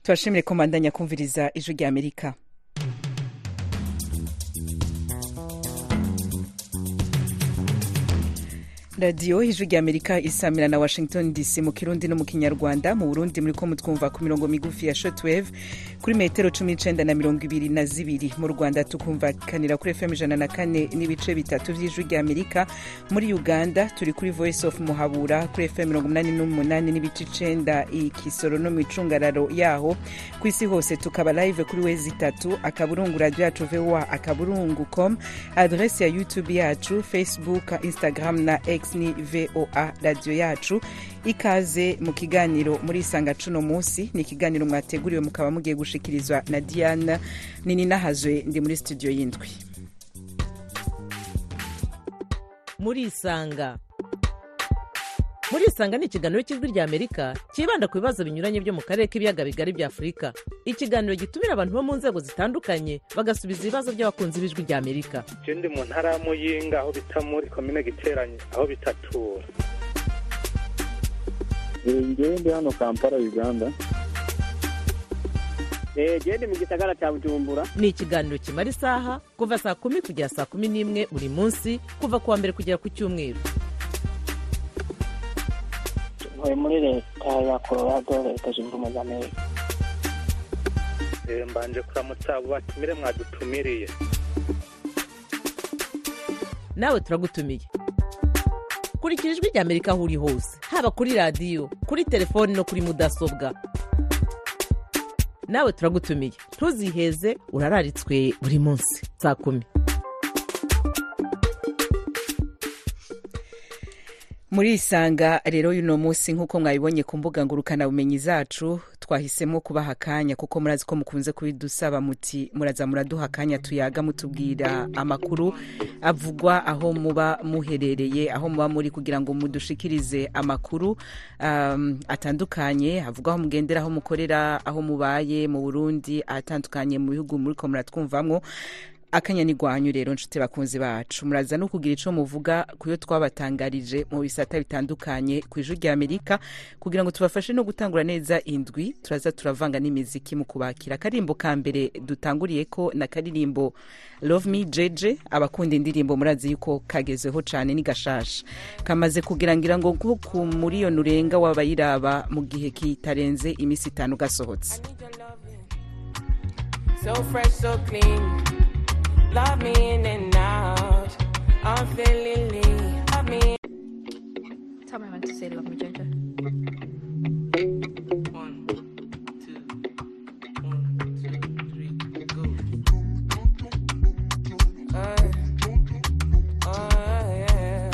tubashimire ko mbandanya kumviriza ijwi rya amerika radiyo ijwi rya amerika isamira na washington dc mu kirundi no mu kinyarwanda mu burundi muri ko mutwumva ku mirongo migufi ya shotwave kuri metero cumi n'icenda na mirongo ibiri na zibiri mu rwanda tukumvakanira kuri fm ijana na kane n'ibice bitatu vy'ijwi rya amerika muri uganda turi kuri voice of muhabura kuri fm mirongo umunani n'umunani n'ibice icenda ikisoro no mu icungararo yaho ku isi hose tukaba live kuri wezi itatu akaburungu radio yacu voa akaburungu com adrese ya youtube yacu facebook instagram na x ni voa radio yacu ikaze mu kiganiro muri isanga cuno munsi ni ikiganiro mwateguriwe mukaba mugiye gushikirizwa na diana nini nahazwe ndi muri studio y'indwi muri isanga muri isanga ni ikiganiro cy'ijwi rya amerika cyibanda ku bibazo binyuranye byo mu karere k'ibiyaga bigari bya afurika ikiganiro gitumira abantu bo mu nzego zitandukanye bagasubiza ibibazo by'abakunzi b'ijwi rya amerika je ndi mu ntara ya muyinga aho bita muri komine giteranye aho bitatura ngewe ndi hano kampala uganda gende mu gisagara cya bujumbura ni ikiganiro kimara isaha kuva saa kumi kugera saa kumi n'imwe buri munsi kuva ku wa mbere kugera ku cyumweru ntuye muri leta ya colorado leta zunze ubumwe za amerika Eh, mbanje kuramutsa abo batumire mwadutumiriye nawe turagutumiye kurikira ijwi rya amerika aho uri hose haba kuri radiyo kuri telefoni no kuri mudasobwa nawe turagutumiye ntuziheze urararitswe buri munsi saa kumi muri isanga rero y'uno munsi nk'uko mwabibonye ku mbuga ngurukanabumenyi zacu twahisemo kubaha akanya kuko murazi ko mukunze kubidusaba muti muraza muraduha akanya tuyaga mutubwira amakuru avugwa aho muba muherereye aho muba muri kugira ngo mudushikirize amakuru um, atandukanye avuga aho mugendera aho mukorera aho mubaye mu burundi ahatandukanye mu bihugu muriko muratwumvamwo akanya ni gwanyu rero nshuti bakunzi bacu muraza no kugira ico muvuga kuyo twabatangarije mu bisata bitandukanye ku ijwi rya amerika kugira ngo tubafashe no gutangura neza indwi turaza turavanga n'imiziki mu kubakira akarimbo ka mbere dutanguriye ko na karirimbo love me jeje abakunda indirimbo murazi yuko kagezeho cane ni gashasha kamaze kugira ngira ngo nko ku muriyoni urenga w'abayiraba mu gihe kitarenze imisi itanu gasohotse So fresh, so clean. Love me in and out. I'm feeling lean. Love me. Tell me when to say love me, Jojo. One, two, one, two, three, go. Uh, oh, yeah.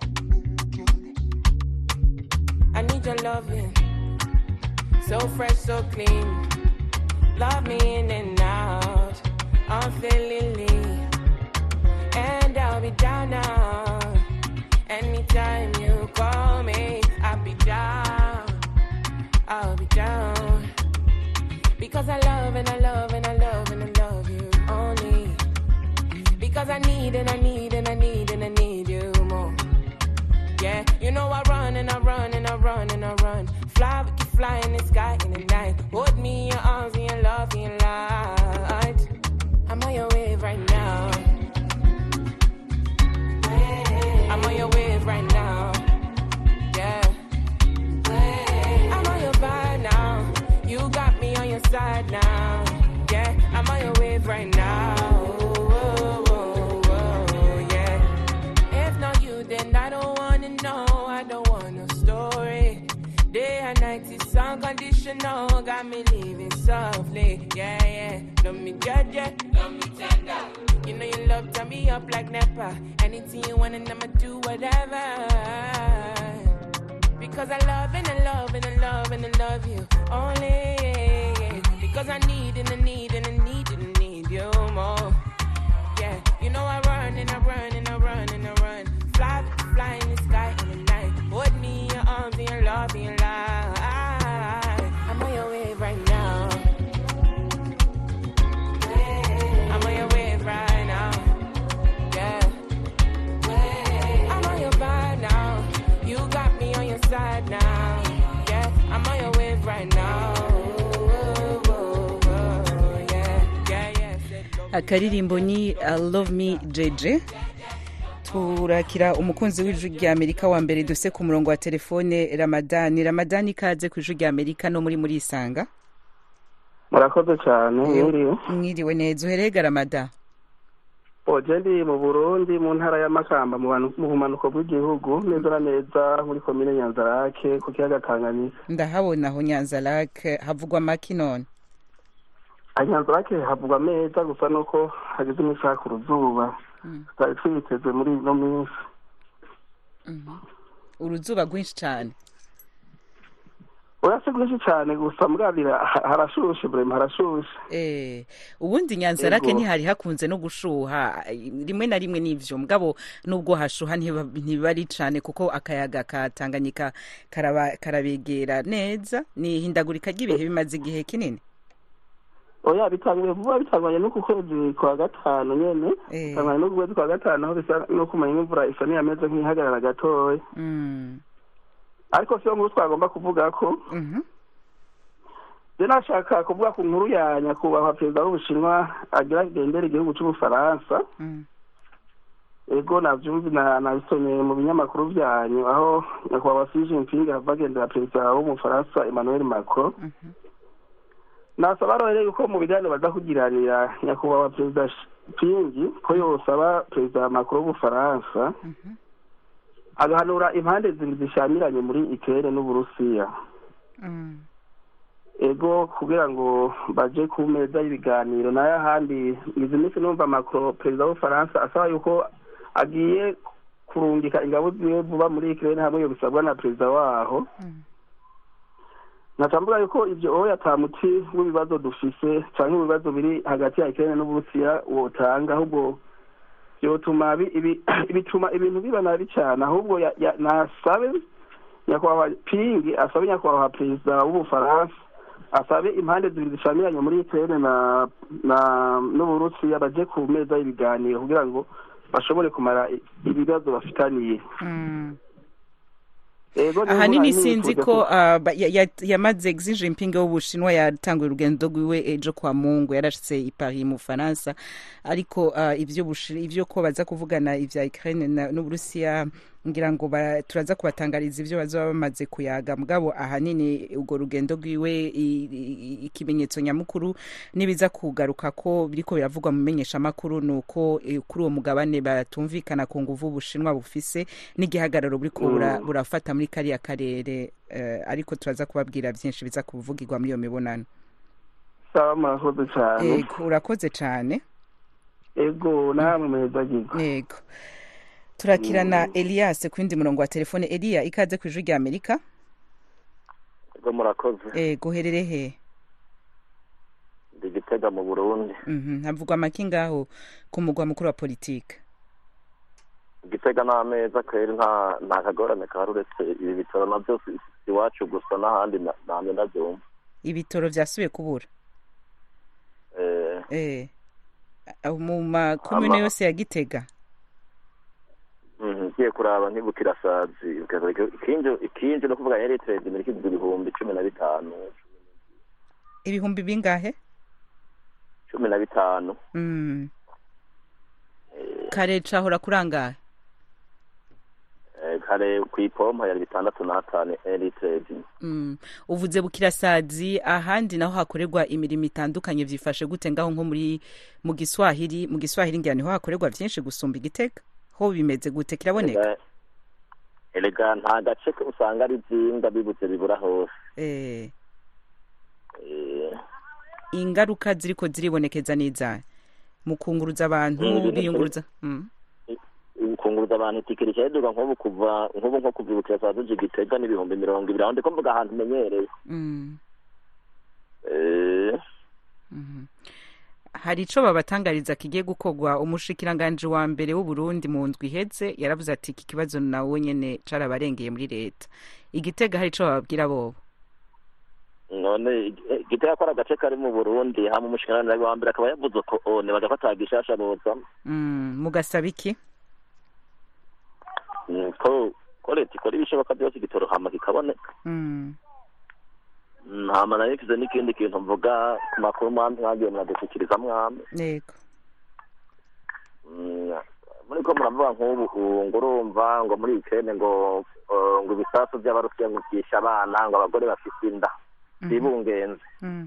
I need your loving. So fresh, so clean. Love me in and out. I'm feeling lean. And I'll be down now. Anytime you call me, I'll be down. I'll be down. Because I love and I love and I love and I love you only. Because I need and I need and I need and I need you more. Yeah, you know I run and I run and I run and I run. Fly, we can fly in the sky in the night. Hold me in your arms in your love in your light. I'm on your wave right now. I'm on your wave right now. Yeah. I'm on your vibe now. You got me on your side now. Yeah, I'm on your wave right now. Whoa, whoa, whoa, yeah. If not you, then I don't wanna know. I don't want no story. Day and night is unconditional. Got me living softly. Yeah, yeah. Love me judge, yeah. Love me tender. You know you love turn me up like Nepa. Anything you want and I'ma do whatever. Because I love and I love and I love and I love you only. yeah, yeah. Because I need and I need and I need and I need you more. Yeah, you know I run and I run and I run and I run. Fly, fly in the sky in the night. Hold me in your arms and your love in your life. I'm on your wave right now. I'm on your wave right now. Yeah. I'm on your vibe now. You got me on your side now. Yeah, I'm on your wave right now. akaririmbo ni I love me jeje turakira umukunzi w'ijwi rya amerika wa mbere duse ku murongo wa telefone ramadani ramadani ikaze ku ijwi rya amerika no muri muri isanga murakoze cyane mwiriwe mwiriwe neza uherega ramada oje ndi mu burundi mu ntara y'amakamba mu banu- mu bumanuko bw'igihugu neza na neza muri komine nyanzarake ku kiyaga tanganyika ndahabona aho nyanza lake havugwa maki none aha nyanzarake havugwa meza gusa nuko hageze iminsi haka uruzuba tutari twiteze muri ino minsi uruzuba rwinshi cyane oya si rwinshi cyane gusa murabira ha- harashushe burema harashushe Eh, ubundi nyanza lake Yego. ntihari hakunze no gushuha rimwe na rimwe n'ivyo mugabo nubwo hashuha ntiba ntibiba ari cane kuko akayaga ka tanganyika karaba- karabegera neza ni ihindagurika ry'ibihe bimaze igihe kinini oya bitanguye vuba bitanganye no ku kwezi kwa gatanu nyene Eh. bitanganye no ku kwezi kwa gatanu aho bisa no kumenya imvura isa n'iyameze nk'ihagarara gatoya Mm, ariko siyo nkuru twagomba kuvuga ko mhm. je nashaka kuvuga ku nkuru ya nyakubahwa perezida w'ubushinwa agira agendera igihugu c'ubufaransa Mm. ego navyumvi na- nabisomye mu binyamakuru vyanyu aho nyakubahwa Xi Jinping ava agendera perezida w'umufaransa Emmanuel Macron nasaba rero yuko mu biganiro baza kugiranira nyakubahwa perezida Ping ko yosaba perezida Macron w'ubufaransa agahanura impande zibiri zishamiranye muri Ukraine n'Uburusiya Mm. ego kugira ngo baje ku meza y'ibiganiro nayo ahandi izi minsi numva macron perezida w'ubufaransa asaba yuko agiye kurungika ingabo ziwe vuba muri ukraine hamwe yo bisabwa na perezida waho nkaca yuko ivyo oya ata muti w'ibibazo dufise canke ibibazo biri hagati ya ukraine n'uburusiya wotanga ahubwo vyotuma bi- ibi- bituma ibintu biba nabi cane ahubwo ya- ya- nasabe nyakubahwa pingi asabe nyakubahwa perezida w'ubufaransa asabe impande zibiri zishamiranye muri ukraine na na n'uburusiya baje ku meza y'ibiganiro kugira ngo bashobore kumara i- ibibazo bafitaniye Mm. ego niho ahanini nkuru sinzi nifuje ko ah, ba- ya- ya- yamaze Xi Jinping w'ubushinwa yatanguye urugendo rwiwe ejo kwa mungu yarashitse i Paris mu Faransa ariko ah, ivyo bushi- ivyo ko baza kuvugana ivya Ukraine na- n'Uburusiya ngira ngo ba- turaza kubatangariza ivyo bazoba bamaze kuyaga mugabo ahanini urwo rugendo rwiwe i- i- ikimenyetso nyamukuru nibiza kugaruka ko biriko biravugwa mu menyeshamakuru ni uko eh, kuri uwo mugabane batumvikana ku nguvu ubushinwa bufise n'igihagararo buriko bura- Mm. burafata muri kariya karere eh, ariko turaza kubabwira byinshi biza kuvugirwa muri iyo mibonano saba murakoze cane ego urakoze cane ego namwe muhezagirwa ego turakirana elias ku yindi murongo wa telefone eliya ikaze ku ijwi rya amerika ubwo murakoze ego uherere he ndi gitega mu burundi Mhm, havugwa amaki ngaho ku mugwa mukuru wa politike gitega n'ameza kweri nta nta kagorane kahari uretse ibi bitaro navyo si si iwacu gusa n'ahandi na- namye ndavyumva ibitoro vyasubiye kubura Eh, eh aho mu makomune Ama- yose ya gitega mhm, ngiye kuraba nkibukira sazi ikinje ikinje no kuvuga yari trade muri kigwi ibihumbi cumi na bitanu ibihumbi bingahe cumi na bitanu mm. kare cahora kurangahe Eh, kare kw'ipompa yari bitandatu n'atanu yari trade Mm. uvuze bukirasazi ahandi naho hakorerwa imirimo itandukanye vyifashe gute ngaho nko muri mu giswahili mu giswahili ngira niho hakorerwa vyinshi gusumba igitega ho bimeze gute kiraboneka erega nta gace ko usanga ari vyinga bibuze bibura hose eh, Eh, ingaruka ziriko ziribonekeza n'izahe mu kunguruza abantu Mm, biyunguruza mm. kunguruza abantu itike ricayiduga nk'ubu kuva nk'ubu nko kuva ibukira saa zuje gitega n'ibihumbi mirongo ibiri aho ndiko mvuga ahantu menyereye Mm. Eh, Mhm. hari ico babatangariza kigiye gukorwa umushikiranganje wa mbere w'uburundi mu ndwi iheze yaravuze ati iki kibazo nawe nyene carabarengeye muri leta igitega hari ico bababwira bobo none eh, gitega ko ari agace kari mu burundi hama umushikiranganji wa mbere akaba yavuze ko one bagafata gishasha boza mm. mugasaba iki Mm, ko ko leta ikora ibishoboka byose igitoro hama kikaboneka mm. Mm, hama nayo kize n'ikindi kintu mvuga ku makuru mwami mwagiye muradushyikiriza mwami yego Mm, muri ko muravuga nk'ubu ubu ngo urumva ngo muri ikene ngo eh, ngo ibisasu by'abarusiya ngo byishe abana ngo abagore bafite inda bibungenze Mm.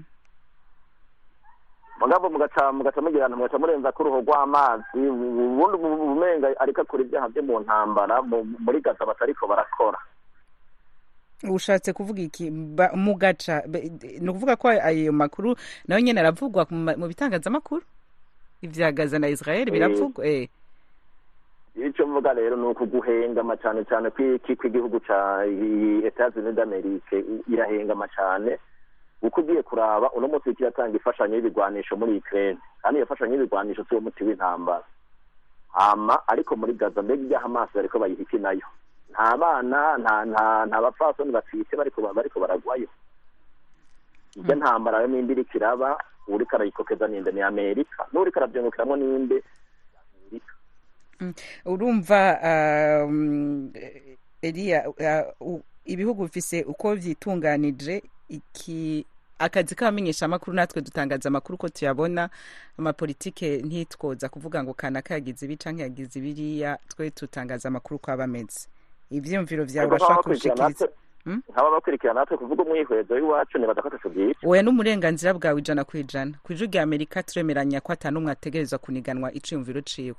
mugabo mugaca mugaca mugirana mugaca murenza ko uruhu rw'amazi ubundi ubumenga ariko akora ibyaha byo mu ntambara mu- muri gaza batariko barakora ushatse kuvuga iki Ba- mu gaca be- ni ukuvuga ko ayo makuru nayo nyine aravugwa mu ma- mu bitangazamakuru ibya gaza na israel biravugwa eh icyo mvuga rero ni ukuguhengama cyane cyane kw'iki kw'igihugu ca etats unis d'amerique irahengama cyane uko ugiye kuraba uno munsi kiratanga imfashanyo y'ibigwanisho muri ukraine kandi iyo mfashanyo y'ibigwanisho si wo muti w'intambara hama ariko muri gaza mbega ibyaha amaso bariko bayiha iki nayo nta bana nta nta nta bapfasoni batwite bariko ba- bariko baragwayo irya ntambara yo nimba iriko iraba uriko arayikokeza ninde ni amerika n'uriko aravyungukiramwo ninde Mm. urumva um, eliya uh, u- ibihugu bifise uko vyitunganije iki akazi k'abamenyeshamakuru natwe dutangaza amakuru ko tuyabona amapolitike ntitwoza kuvuga ngo kanaka yagize ibi canke yagize ibiriya twe tutangaza amakuru ko aba ameze ivyiyumviro vyawe Ariko urashobora nk'aba bakurikirana kubishikiriza natwe- nk'aba bakurikirana natwe kuvuga umwihwezo w'iwacu nibaza ko ataco byica oya n'umurenganzira bwawe ijana ku ijana ku ijwi rya amerika turemeranya ko ata n'umwe ategerezwa kuniganwa iciyumviro ciwe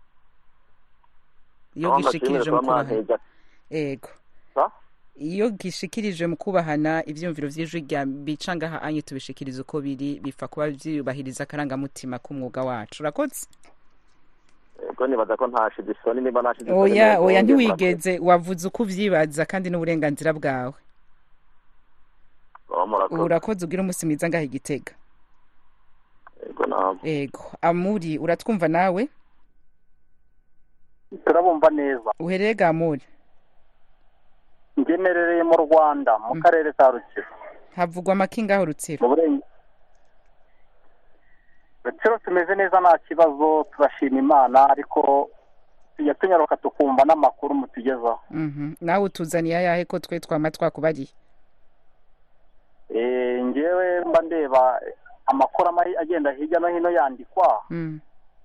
iyo Aho gishikirije mbashimire mu kuba kubahana mwanteza. ego Sa? iyo gishikirije mu kubahana ivyumviro vy'ijwi rya bica ngaha anye tubishikiriza uko biri bipfa kuba vyubahiriza akarangamutima k'umwuga wacu urakoze ubwo nibaza ko ntashize isoni niba nashize isoni oya neza, oya ngiye ntiwigeze wavuze uko uvyibaza kandi n'uburenganzira bwawe murakoze. Oh, murakoze. urakoze ugira umunsi mwiza ngaha igitega Yego namwe. ego amuri uratwumva nawe turabumva neza uhereye gamuri ngemerereye mu rwanda mu karere ka rutsiro havugwa amaki ngaho rutsiro mu burenge rutsiro tumeze neza nta kibazo turashima imana ariko tujya tunyaruka tukumva n'amakuru mutugezaho Mhm. nawe utuzaniye ayahe ko twe twama twakubariye Eh, ngewe mba ndeba amakuru amwe agenda hirya no hino yandikwa Mm.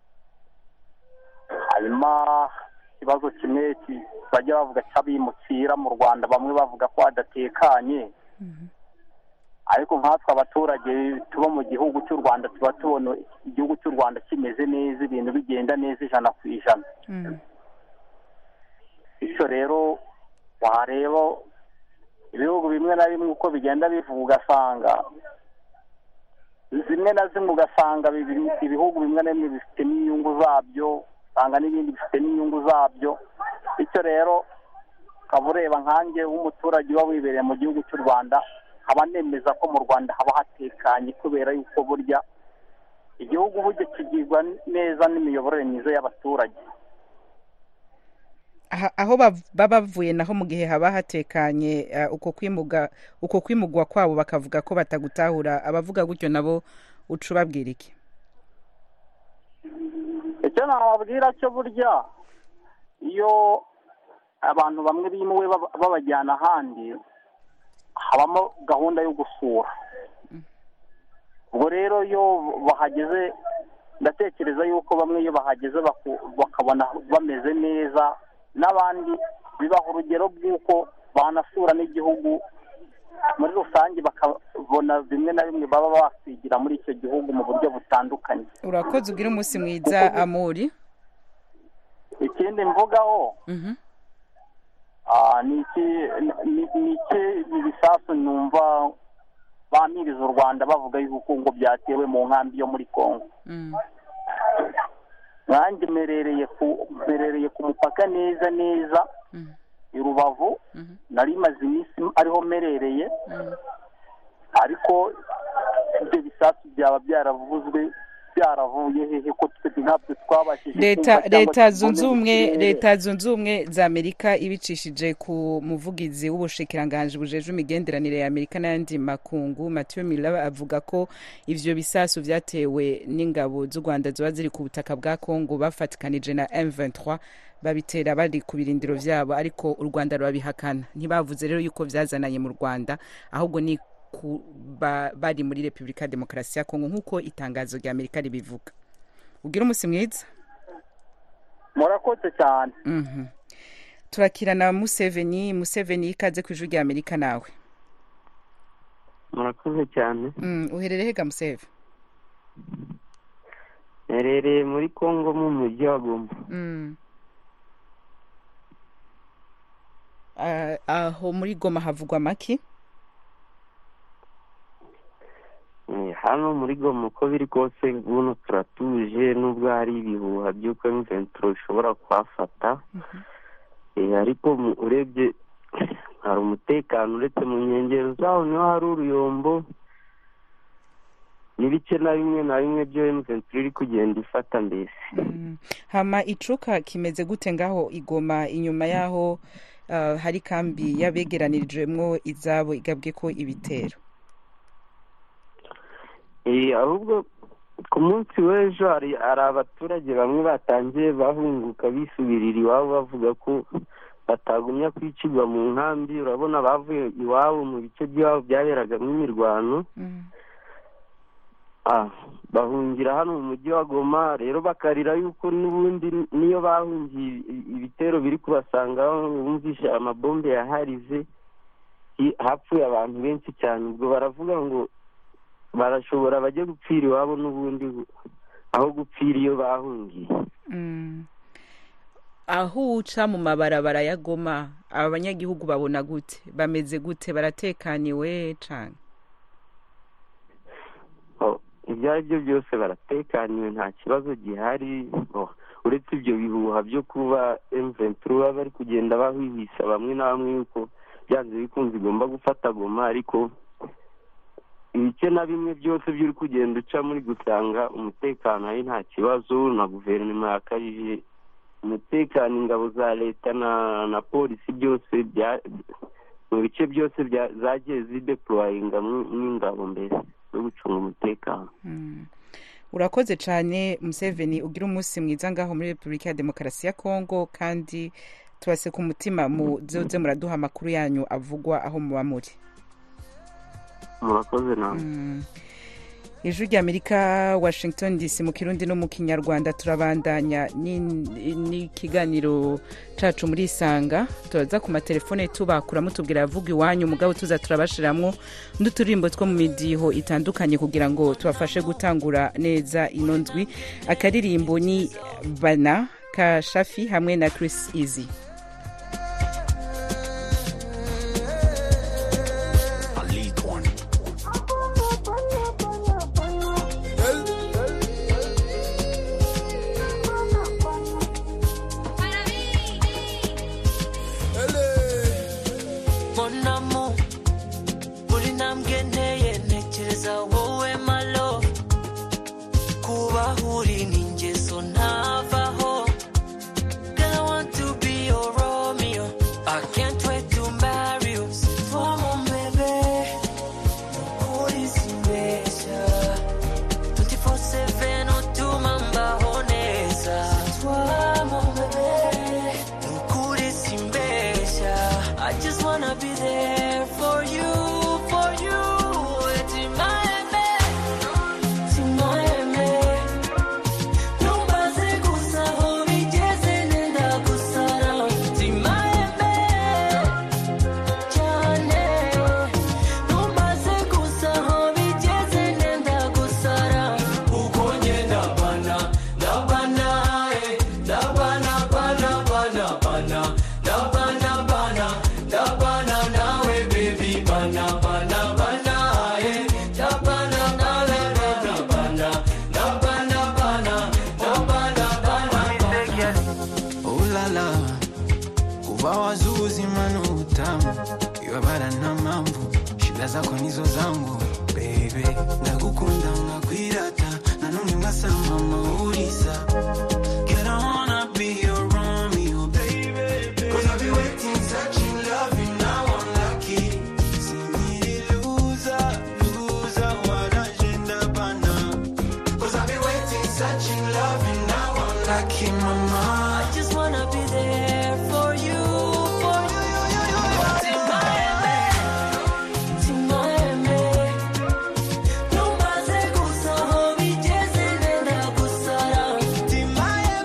hanyuma ikibazo kimwe ki- bajya bavuga cy'abimukira mu rwanda bamwe bavuga ko hadatekanye ariko nkatwe abaturage tuba mu gihugu cy'u rwanda tuba tubona igihugu cy'u rwanda kimeze neza ibintu bigenda neza ijana ku ijana Mm. bityo rero wareba ibihugu bimwe na bimwe uko bigenda bivuga ugasanga zimwe na zimwe ugasanga bibi- ibihugu bimwe na bimwe bifitemo inyungu zabyo usanga n'ibindi bifitemo inyungu zabyo bityo rero ukaba ureba nkanjye w'umuturage uba wibereye mu gihugu cy'u rwanda nkaba nemeza ko mu rwanda haba hatekanye kubera yuko burya igihugu burya kigirwa neza n'imiyoborere myiza y'abaturage Aha- aho bav- baba bavuye naho mu gihe haba hatekanye eh, uko kwimuga uko kwimugwa kwabo bakavuga ko batagutahura abavuga gutyo nabo uca ubabwira iki icyo nababwira cyo burya iyo abantu bamwe bimuwe baba- babajyana ahandi habamo gahunda yo gusura ubwo rero iyo bahageze ndatekereza yuko bamwe iyo bahageze baku- bakabona bameze neza n'abandi bibaha urugero bw'uko banasura n'igihugu muri rusange bakabona bimwe na bimwe baba bakwigira muri icyo gihugu mu buryo butandukanye urakoze ugira umunsi mwiza amuri ikindi mvugaho Mhm. ah, ni iki ni- ni iki ibisasu numva bamiriza u rwanda bavuga yuko ngo byatewe mu nkambi yo muri congo Mm. nanjye mperereye ku mperereye ku mupaka neza neza Mhm. i rubavu Mhm. nari maze iminsi ariho mperereye Mm. ariko ibyo bisasu byaba byaravuzwe byaravuye hehe ko twe ntabyo twabashije leta kumva cyangwa leta tubone zunze mu ubumwe kirere. leta zunze ubumwe za amerika ibicishije ku muvugizi w'ubushikiranganji bujejwe imigenderanire ya amerika n'ayandi makungu mathieu miller avuga ko ivyo bisasu vyatewe n'ingabo z'u rwanda ziba ziri ku butaka bwa congo bafatikanije na m23 babitera bari ku birindiro vyabo ariko u rwanda rurabihakana ntibavuze rero yuko vyazananye mu rwanda ahubwo ni ku, ba, bari muri repubulika ya demokarasi ya kongo nk'uko itangazo rya amerika ribivuga ugira umunsi mwiza murakoze cyane Mhm. turakirana museveni museveni ikaze ku ijwi rya amerika nawe murakoze cyane Mm, uherereye hega museve herereye muri kongo mu mujyi wa goma Mm. Ah, aho muri goma havugwa make Eh, hano muri goma uko biri kose buno turatuje nubwo hari ibihuha by'uko imventuro ishobora kuhafata Eh, ariko mu- urebye hari umutekano uretse mu nkengero zaho niho hari uruyombo n'ibice na bimwe na bimwe byo imventuro iri kugenda ifata mbese Mm. hama icuka kimeze gute ngaho igoma inyuma yaho ah, hari kambi yabegeranirijwemwo izabo igabwe ko ibitero Eh, ahubwo ku munsi w'ejo hari hari abaturage bamwe batangiye bahunguka bisubirira iwabo bavuga ko batagumya kwicirwa mu nkambi urabona bavuye iwabo mu bice by'iwabo byaberagamo imirwano ah, bahungira hano mu mujyi wa goma rero bakarira yuko n'ubundi niyo bahungiye i- ibitero biri kubasangaho bumvishe amabombe yaharize i- hapfuye abantu benshi cyane ubwo baravuga ngo barashobora bajye gupfira iwabo n'ubundi aho gupfira iyo bahungiye Mm. aho uca mu mabarabara ya goma aba banyagihugu babona gute bameze gute baratekaniwe cane Oh, ibyo ari byo byose baratekaniwe nta kibazo gihari Oh, uretse ibyo bihuha byo kuba emventura baba bari kugenda bahwihisa bamwe na bamwe yuko byanze bikunze igomba gufata goma ariko ibice na bimwe byose byo uri kugenda uca muri gusanga umutekano ari nta kibazo na guverinoma yakajije umutekano ingabo za leta na na polisi byose bya mu bice byose bya- zagiye zideployinga n'ingabo mbere zo gucunga umutekano Mm. urakoze cane museveni ugira umunsi mwiza ngaho muri repubulika ya demokarasi ya kongo kandi tubase ku mutima muzoze muraduha amakuru yanyu avugwa aho muba muri murakoze nawe Mm. ijwi rya amerika washington dc mu kirundi no mu kinyarwanda turabandanya ni- n'ikiganiro cacu muri isanga turaza ku matelefone tubakura mutubwira yavuga iwanyu mugabo tuza turabashiramwo n'uturirimbo two mu midiho itandukanye kugira ngo tubafashe gutangura neza ino ndwi akaririmbo ni bana ka shafi hamwe na chris easy Mon amour, buri ntambwe nteye ntekereza wowe my love kuba uri ni ingeso ntavaho Girl, I want to be your Romeo I can't wait to marry you Toi mon bébé Nukuri simbeshya 24/7 utuma mbaho neza Toi mon bébé Nukuri simbeshya I just wanna be there for you, for you Timaeme, timaeme Numbaze gusa aho bigeze nenda gusara Timaeme, cyane Numbaze gusa aho bigeze nenda gusara Uko ngenda bana, ndabana eh Ndabana, bana, bana, bana Ndabana, bana, ndabana nawe baby Bana, bana, bana eh Ndabana, nawe bana, bana Ndabana, bana, ndabana, bana, ulala kuva wazuzi manu utamu iwabara na mambo shida zako nizo zangu bebe ndagukunda ngakwirata nanone mwasama mauriza Girl, I wanna be your Romeo, baby. Cause I've been waiting, searching, loving, now I'm lucky. Singiri loser, loser, warajenda bana. Cause I've been waiting, searching, loving, now I'm lucky, mama. I just wanna be there for you, for you, you, you, you, you. Timaeme, timaeme. Numbaze gusa aho bigeze nenda gusara. Timaeme,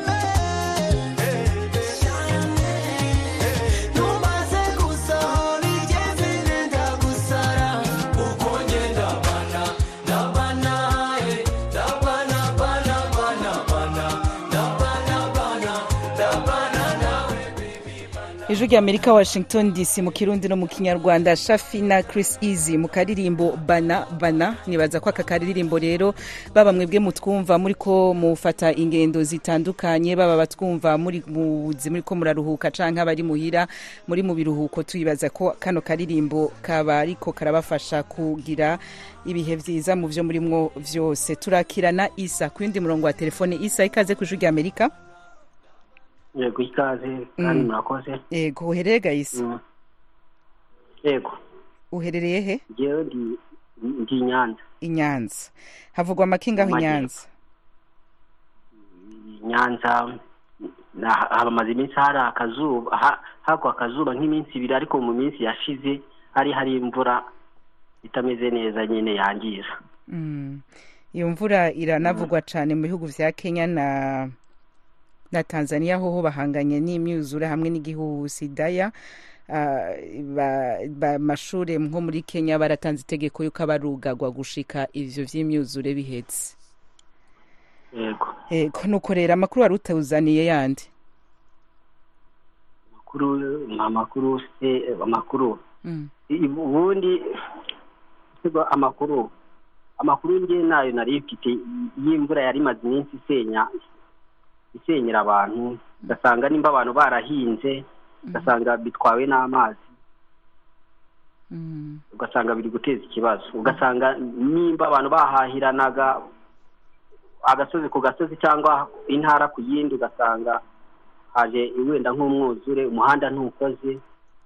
ijwi rya amerika washington dc mu kirundi no mu kinyarwanda shafi na chris easy mu karirimbo bana bana nibaza ko aka karirimbo rero baba mwebwe mutwumva muri ko mufata ingendo zitandukanye baba batwumva muri muzi muri ko muraruhuka canke abari muhira muri mu biruhuko tuyibaza ko kano karirimbo kaba ariko karabafasha kugira ibihe vyiza mu vyo murimwo vyose turakirana isa ku yindi murongo wa telefone isa ikaze ku ijwi rya amerika yego ikaze kandi Mm. murakoze yego uherereye gayisi yego uherereye he jewe ndi ndi i nyanza i nyanza havugwa amakinga aho i Amajyepfo. nyanza i nyanza na- hamaze iminsi hari akazuba ha- hagwa akazuba nk'iminsi ibiri ariko mu minsi yashize hari hari imvura itameze neza nyine yangiza Mm. iyo mvura iranavugwa cyane mu bihugu vya kenya na na tanzania hoho bahanganye n'imyuzure hamwe n'igihuhusi daya Ah, ba- ba- amashure nko muri kenya baratanze itegeko yuko abarugagwa gushika ivyo vy'imyuzure bihetse yego yego nuko rero amakuru wari utawuzaniye yandi amakuru amakuru se amakuru Mm. I- ubundi sibwo amakuru amakuru nge nayo nari mfite y'imvura yari imaze iminsi isenya isenyera abantu ugasanga nimba abantu barahinze ugasanga bitwawe n'amazi Mm. ugasanga biri guteza ikibazo ugasanga nimba abantu bahahiranaga agasozi ku gasozi cyangwa intara ku yindi ugasanga haje wenda nk'umwuzure umuhanda ntukoze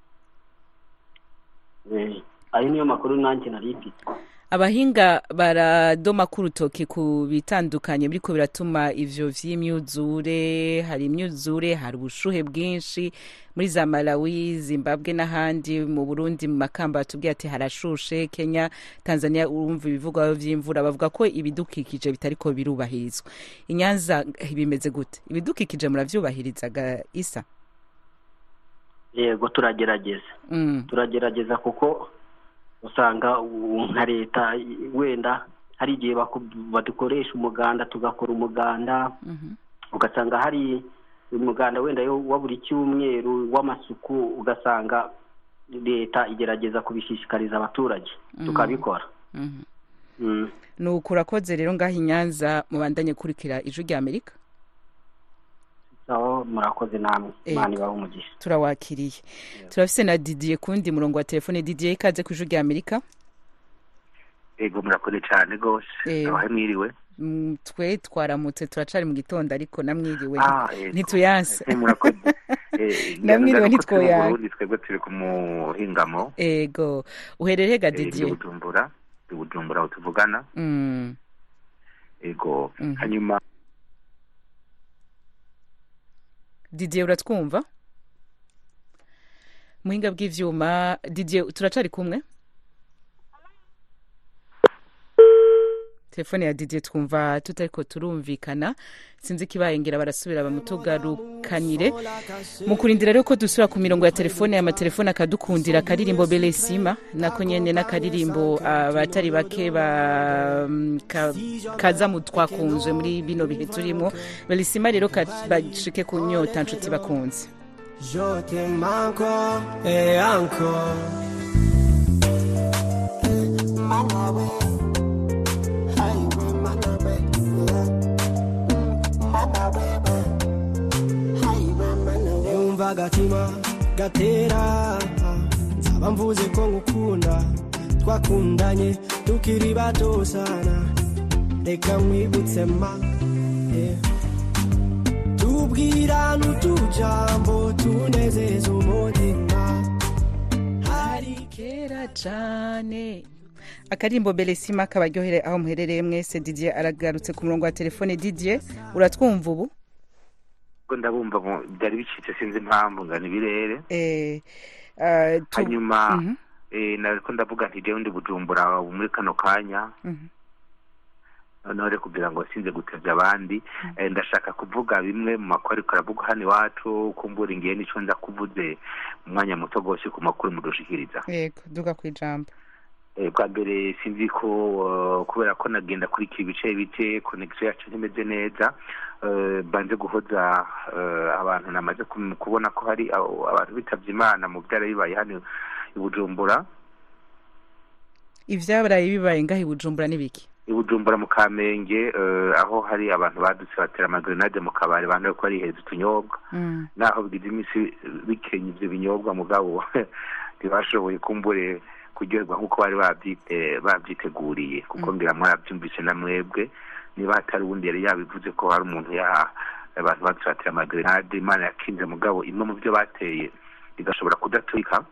Eh, ayo niyo makuru nanjye nari mfite abahinga baradoma ku rutoki ku bitandukanye biriko biratuma ivyo vy'imyuzure hari imyuzure hari ubushuhe bwinshi muri za malawi zimbabwe n'ahandi mu burundi mu makamba batubwiye ati harashushe kenya tanzania urumva ibivugwaho vy'imvura bavuga ko ibidukikije bitariko birubahirizwa inyanza bimeze gute ibidukikije muravyubahirizaga isa yego turagerageza mm. turagerageza kuko usanga u- nka leta i- wenda hari igihe baku- badukoresha umuganda tugakora umuganda Mhm. ugasanga hari umuganda wenda yo wa buri cyumweru w'amasuku ugasanga leta igerageza kubishishikariza abaturage Mhm. tukabikora Mhm. Mm. nuko urakoze rero ngaho inyanza mubandanye kurikira ijwi rya amerika sawa murakoze namwe Ego. imana ibahe umugisha turawakiriye turafise na didier ku wundi murongo wa telefone didier ikaze ku ijwi rya amerika ego murakoze cyane rwose Eh. abahe mwiriwe Mm, twe twaramutse turacari mu gitondo ariko namwiriwe Ah, yego. ntituyanse Eh, murakoze Eh, Namwiriwe ngira ngo turi mu ntitwoyanga. Burundi, twebwe turi ku muhingamo ego uherereye ga eh, ndi didier bujumbura ndi bujumbura aho tuvugana Mm, ego Mhm. hanyuma didier uratwumva muhinga bw'ivyuma didier turacari kumwe telefone ya didier twumva tutariko turumvikana sinzi ikibaye ngira barasubira bamutugarukanire mu kurindira rero ko dusubira ku mirongo ya telefone amatelefone akadukundira akaririmbo belesima nako nyene n'akaririmbo abatari bake ba mm, ka- kaza mu twakunzwe muri bino bihe turimo belesima rero ka- bashike ku nyota nshuti bakunze Je t'aime encore et encore. yumva agatima gatera nzaba mvuze ko ngukunda twakundanye tukiri bato sana reka nkwibutse ma yeah. tubwirana utujambo tunezeza umutima hari kera cane akarimbo belesima kabaryohere aho muherereye mwese didier aragarutse ku murongo wa telefone didier uratwumva ubu ubwo ndabumva mu- byari bicitse sinzi impamvu ngana ibirere eh, ah, tu- hanyuma Mhm, eh, nariko ndavuga nti jewe ndi bujumbura ubu muri kano kanya mhm. noneho rero kugira ngo sinze gutevya abandi eh, ndashaka kuvuga bimwe mu makuru ariko aravugwa hano iwacu kumbura ingiye nico nza kuvuze mu mwanya muto gose ku makuru mudushikiriza yego duga ku ijambo Eh, bwa mbere sinzi ko eh, kubera ko nagenda kurikira ibice bice connection yacu ntimeze neza eh, banze guhoza eh, abantu namaze kum- kubona ko hari abo- abantu bitavye imana mu byara bibaye hano i bujumbura ivyabaraye bibaye ngaho i bujumbura n'ibiki i bujumbura mu kamenge eh, aho hari abantu badutse batera amagrenade mu kabari abantu bariko bariheza utunyobwa Mm. naho bigize iminsi bikenya ivyo binyobwa mugabo ntibashoboye kumbure kuryoherwa nk'uko bari babyite babyiteguriye kuko ngira mwarabyumvise na mwebwe niba hatari ubundi yari yabivuze ko hari umuntu ya abantu badutse batera amagrenade imana yakinze mugabo imwe mu byo bateye igashobora kudaturika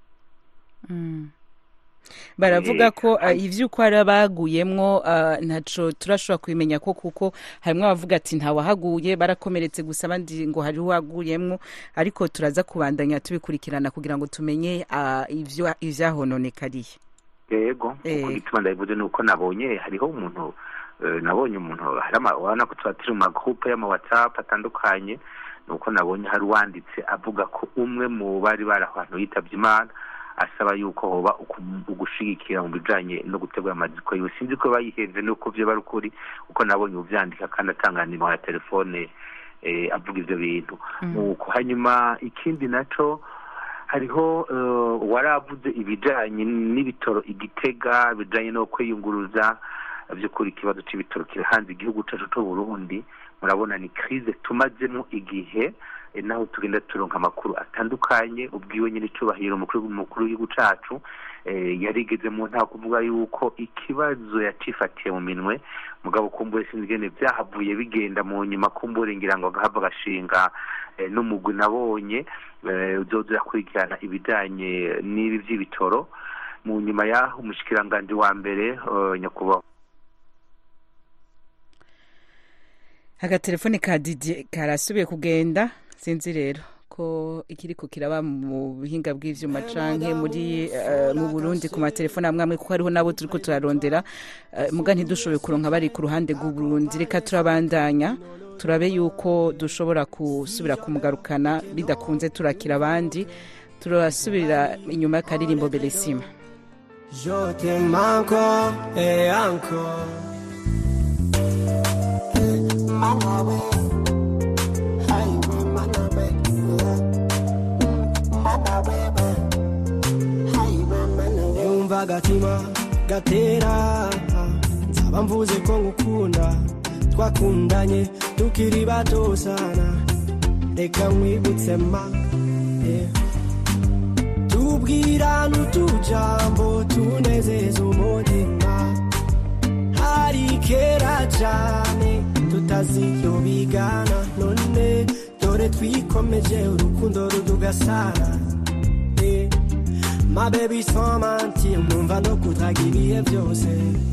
Mm. baravuga ko uh, ivy'uko hari abaguyemwo uh, ntaco turashobora kubimenya ko kuko harimwo abavuga ati ntawahaguye barakomeretse gusa abandi ngo hariho uwaguyemwo ariko turaza kubandanya tubikurikirana kugira ngo tumenye uh, ivyo ivyahononekariye yego Eh. uko gituma ndabivuze ni uko nabonye hariho umuntu eh, nabonye umuntu hari ama- urabona ko tuba turi mu magroupe y'ama whatsapp atandukanye ni uko nabonye hari uwanditse avuga ko umwe mu bari bari ahantu yitabye imana asaba yuko hoba uku- ugushigikira mu bijanye no gutegura amaziko yiwe sinzi ko bayihenze nuko vyo bari ukuri kuko nabonye uvyandika kandi atanga nimero ya telefone eh, avuga ivyo bintu nuko hanyuma ikindi naco hariho eh, waravuze ibijanye n'ibitoro igitega bijanye no kwiyunguruza by'ukuri ikibazo c'ibitoro kiri hanze igihugu cacu c'u Burundi murabona ni crise tumazemo igihe eh, naho tugenda turonka amakuru atandukanye ubwiwe nyine icubahiro umukuru umukuru w'igihugu cacu eh, yarigeze mu nta kuvuga yuko ikibazo yacifatiye mu minwe mugabo kumbure sinzi ingene vyahavuye bigenda mu nyuma kumbure ngira ngo agahava agashinga eh, n'umugwi nabonye eh, uzoza urakurikirana ibijanye n'ibi vy'ibitoro mu nyuma yaho umushikiranganji wa mbere eh, nyakubahwa agatelefone ka Didier karasubiye kugenda sinzi rero ko ikiriko kiraba mu buhinga bw'ivyuma canke muri eh, mu Burundi ku matelefone amwe amwe kuko hariho nabo turiko turarondera eh, muga ntidushoboye kuronka bari ku ruhande rw'u Burundi reka turabandanya turabe yuko dushobora gusubira kumugarukana bidakunze turakira abandi turasubira inyuma y'akaririmbo Beresima Je t'aime encore et encore. Manawe, highway, manawe, manawe, highway, manawe. Yumva agatima gatera nzaba mvuze ko ngukunda twakundanye tukiri bato sana reka nkwibutse ma yeah. tubwirana utujambo tunezeza umutima hari kera cyane tutaziyo bigana none dore twikomeje urukundo rudugasana Eh, ma baby sans mentir numva no kudraga ibihe byose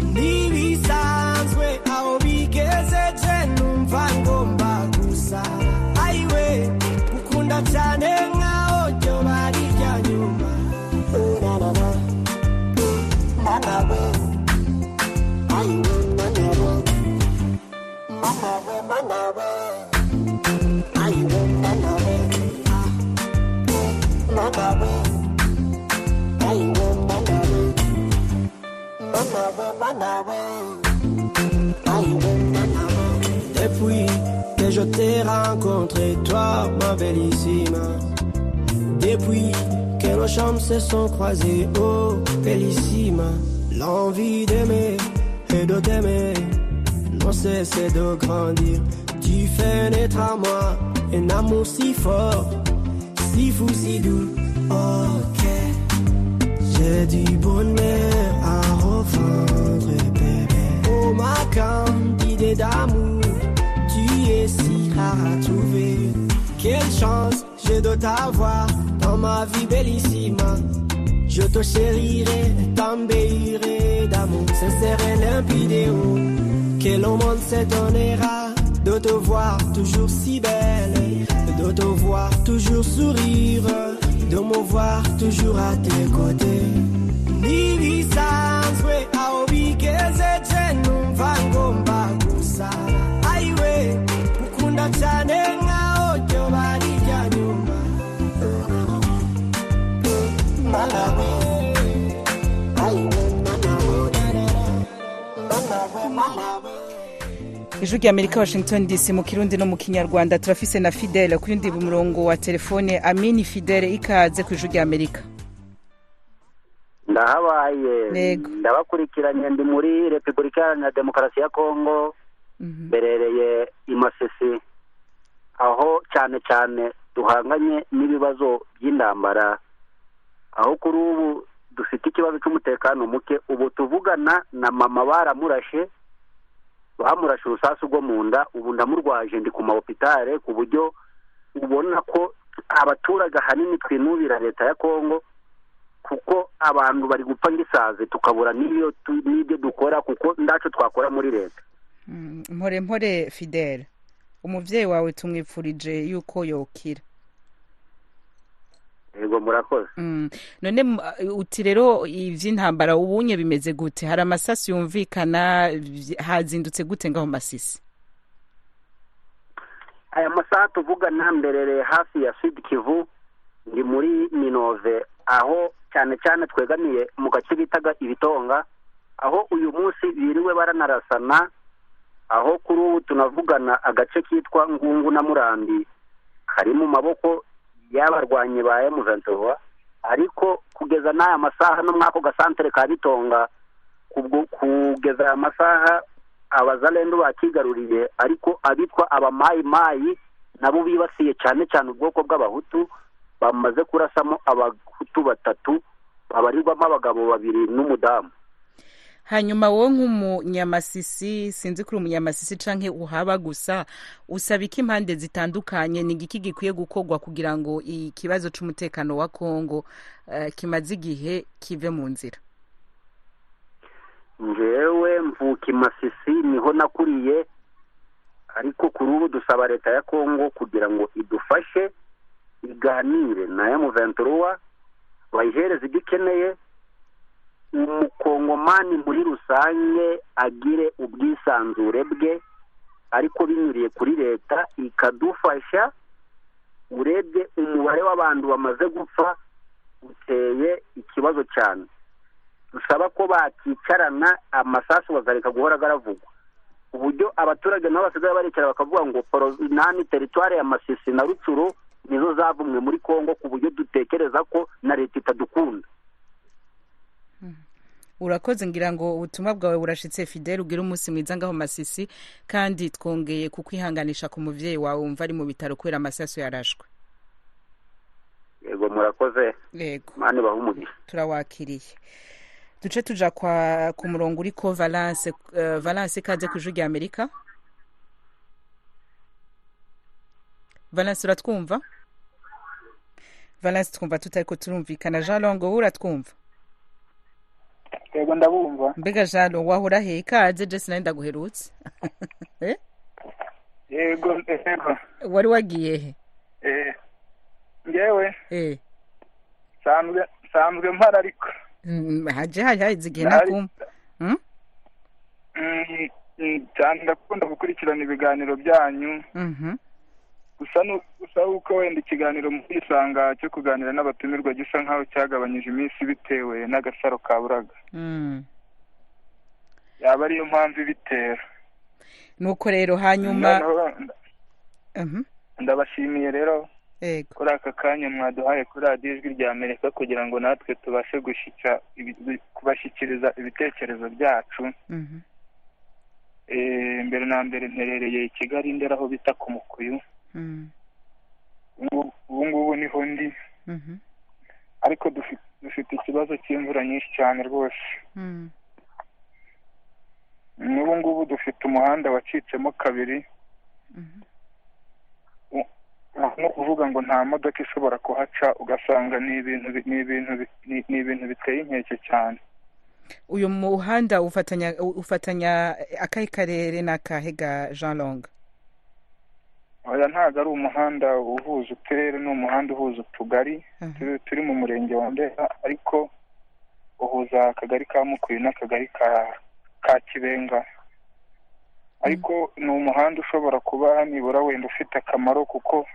ntibisanzwe aho bigezeje numva ngomba gusa ayiwe gukunda cyane nkaho ryo bari rya nyuma urarara manawe ayiwe manawe manawe manawe ayiwe manawe ah, manawe ayiwe manawe manawe manawe ayiwe manawe depuis que je t'ai rencontré toi ma bellissime depuis que nos chambres se sont croisées, oh bellissime, l'envie d'aimer et de t'aimer non cesse de grandir. Tu fais naître à moi un amour si fort, si fou, si doux. Ok, j'ai du bonheur à revendre, bébé. Oh ma candidée d'amour, tu es si rare à trouver. Quelle chance j'ai de t'avoir dans ma vie bellissima. Je te chérirai, t'embellirai d'amour sincère et limpide. oh. Que le monde s'étonnera de te voir toujours si belle, de te voir toujours sourire, de me voir toujours à tes côtés. Nibisanzwe awubigeze numva ngomba gusa ayiwe gukunda cyane nkaho ryo bari rya nyuma malawe ayiwe ijwi rya amerika washington dc mu kirundi no mu kinyarwanda turafise na fidele ku yundi murongo wa telefone amini fidele ikaze ku ijwi rya amerika ndahabaye Yego. ndabakurikiranye ndi muri repubulika iharanira demokarasi ya kongo mberereye i masisi aho cyane cyane duhanganye n'ibibazo by'intambara aho kuri ubu dufite ikibazo cy'umutekano muke ubu tuvugana na mama baramurashe bamurashe urusasu rwo mu nda ubu ndamurwaje ndi ku mahopitale ku buryo ubona ko abaturage ahanini twinubira leta ya kongo kuko abantu bari gupfa nk'isazi tukabura n'iyo tu- n'ibyo dukora kuko ndacu twakora muri leta Mm, mpore mpore fidele umuvyeyi wawe tumwipfurije yuko yokira yego murakoze Mm. none m- uti rero ivy'intambara ubunye bimeze gute hari amasasu yumvikana vy- hazindutse gute ngaho masisi aya masaha tuvugana mberereye hafi ya sud kivu ndi muri minove aho cyane cyane twegamiye mu gace bitaga ibitonga aho uyu munsi biriwe baranarasana aho kuri ubu tunavugana agace kitwa ngungu na murambi kari mu maboko y'abarwanyi ba emuventura ariko kugeza n'aya masaha no mwako gasantere ka bitonga kubwo- kugeza aya masaha abazalendo bakigaruriye ariko abitwa abamayimayi nabo bibasiye cyane cyane ubwoko bw'abahutu bamaze kurasamo abahutu batatu babarirwamo abagabo babiri n'umudamu hanyuma wowe nk'umunyamasisi sinzi kuri umunyamasisi canke uhaba gusa usaba iki impande zitandukanye ni igiki gikwiye gukorwa kugira ngo ikibazo c'umutekano wa kongo eh, kimaze igihe kive mu nzira njewe mvuka i masisi niho nakuriye ariko kuri ubu dusaba leta ya kongo kugira ngo idufashe iganire na emuventura bayihereze ibyo ikeneye umukongomani muri rusange agire ubwisanzure bwe ariko binyuriye kuri leta ikadufasha urebye umubare w'abantu bamaze gupfa uteye ikibazo cyane dusaba ko bakicarana amasasu bakareka guhora aravugwa uburyo abaturage nabo basigaye baricara bakavuga ngo nani teritwari ya masisi na rucuru nizo zavumwe muri kongo ku buryo dutekereza ko na leta itadukunda urakoze ngira ngo ubutumwa bwawe burashitse fidele ugire umunsi mwiza ngaho masisi kandi twongeye kukwihanganisha ku muvyeyi wawe wumva ari mu bitaro kubera amasasu yarashwe yego murakoze yego mani baha umugisha turawakiriye duce tuja kwa ku murongo uriko valence uh, valence ikaze ku ijwi rya amerika valence uratwumva valence twumva tutariko turumvikana jean longo wowe uratwumva yego ndabumva mbega jean longo wahora he ikaze jesi nawe ndaguherutse Eh? yego yego wari wagiye he eh ngewe Eh. nsanzwe nsanzwe mpara ariko Mm, haje haje haheze igihe Ndahari. nakumva Mm? Mm, mm, cyane ndakunda gukurikirana ibiganiro byanyu Mhm. gusa nu- gusa uko wenda ikiganiro muri isanga cyo kuganira n'abatumirwa gisa nk'aho cyagabanyije iminsi bitewe n'agasaro kaburaga Mm. yaba ariyo mpamvu ibitera nuko rero hanyuma Noneho Mhm. ndabashimiye rero yego kuri aka kanya mwaduhaye kuri radiyo ijwi rya amerika kugira ngo natwe tubashe gushyika ibi- kubashyikiriza ibitekerezo byacu Mhm. Eh, mbere na mbere mperereye i kigali ndera aho bita ku mukuyu Mm. ubu ubu ngubu niho ndi Mhm. ariko dufi- dufite ikibazo cy'imvura nyinshi cyane rwose Mm. n'ubu ngubu dufite umuhanda wacitsemo kabiri U- no kuvuga ngo nta modoka ishobora kuhaca ugasanga ni ibintu bi- ni ibintu bi- ni- ni ibintu biteye inkeke cyane uyu muhanda ufatanya ufatanya akahe karere n'akahe ga jean long oya ntabwo ari umuhanda uhuza uturere ni umuhanda uhuza utugari turi- turi mu murenge wa ndera ariko uhuza akagari ka mukuyu n'akagari ka ka kibenga ariko ni umuhanda ushobora kuba nibura wenda ufite akamaro kuko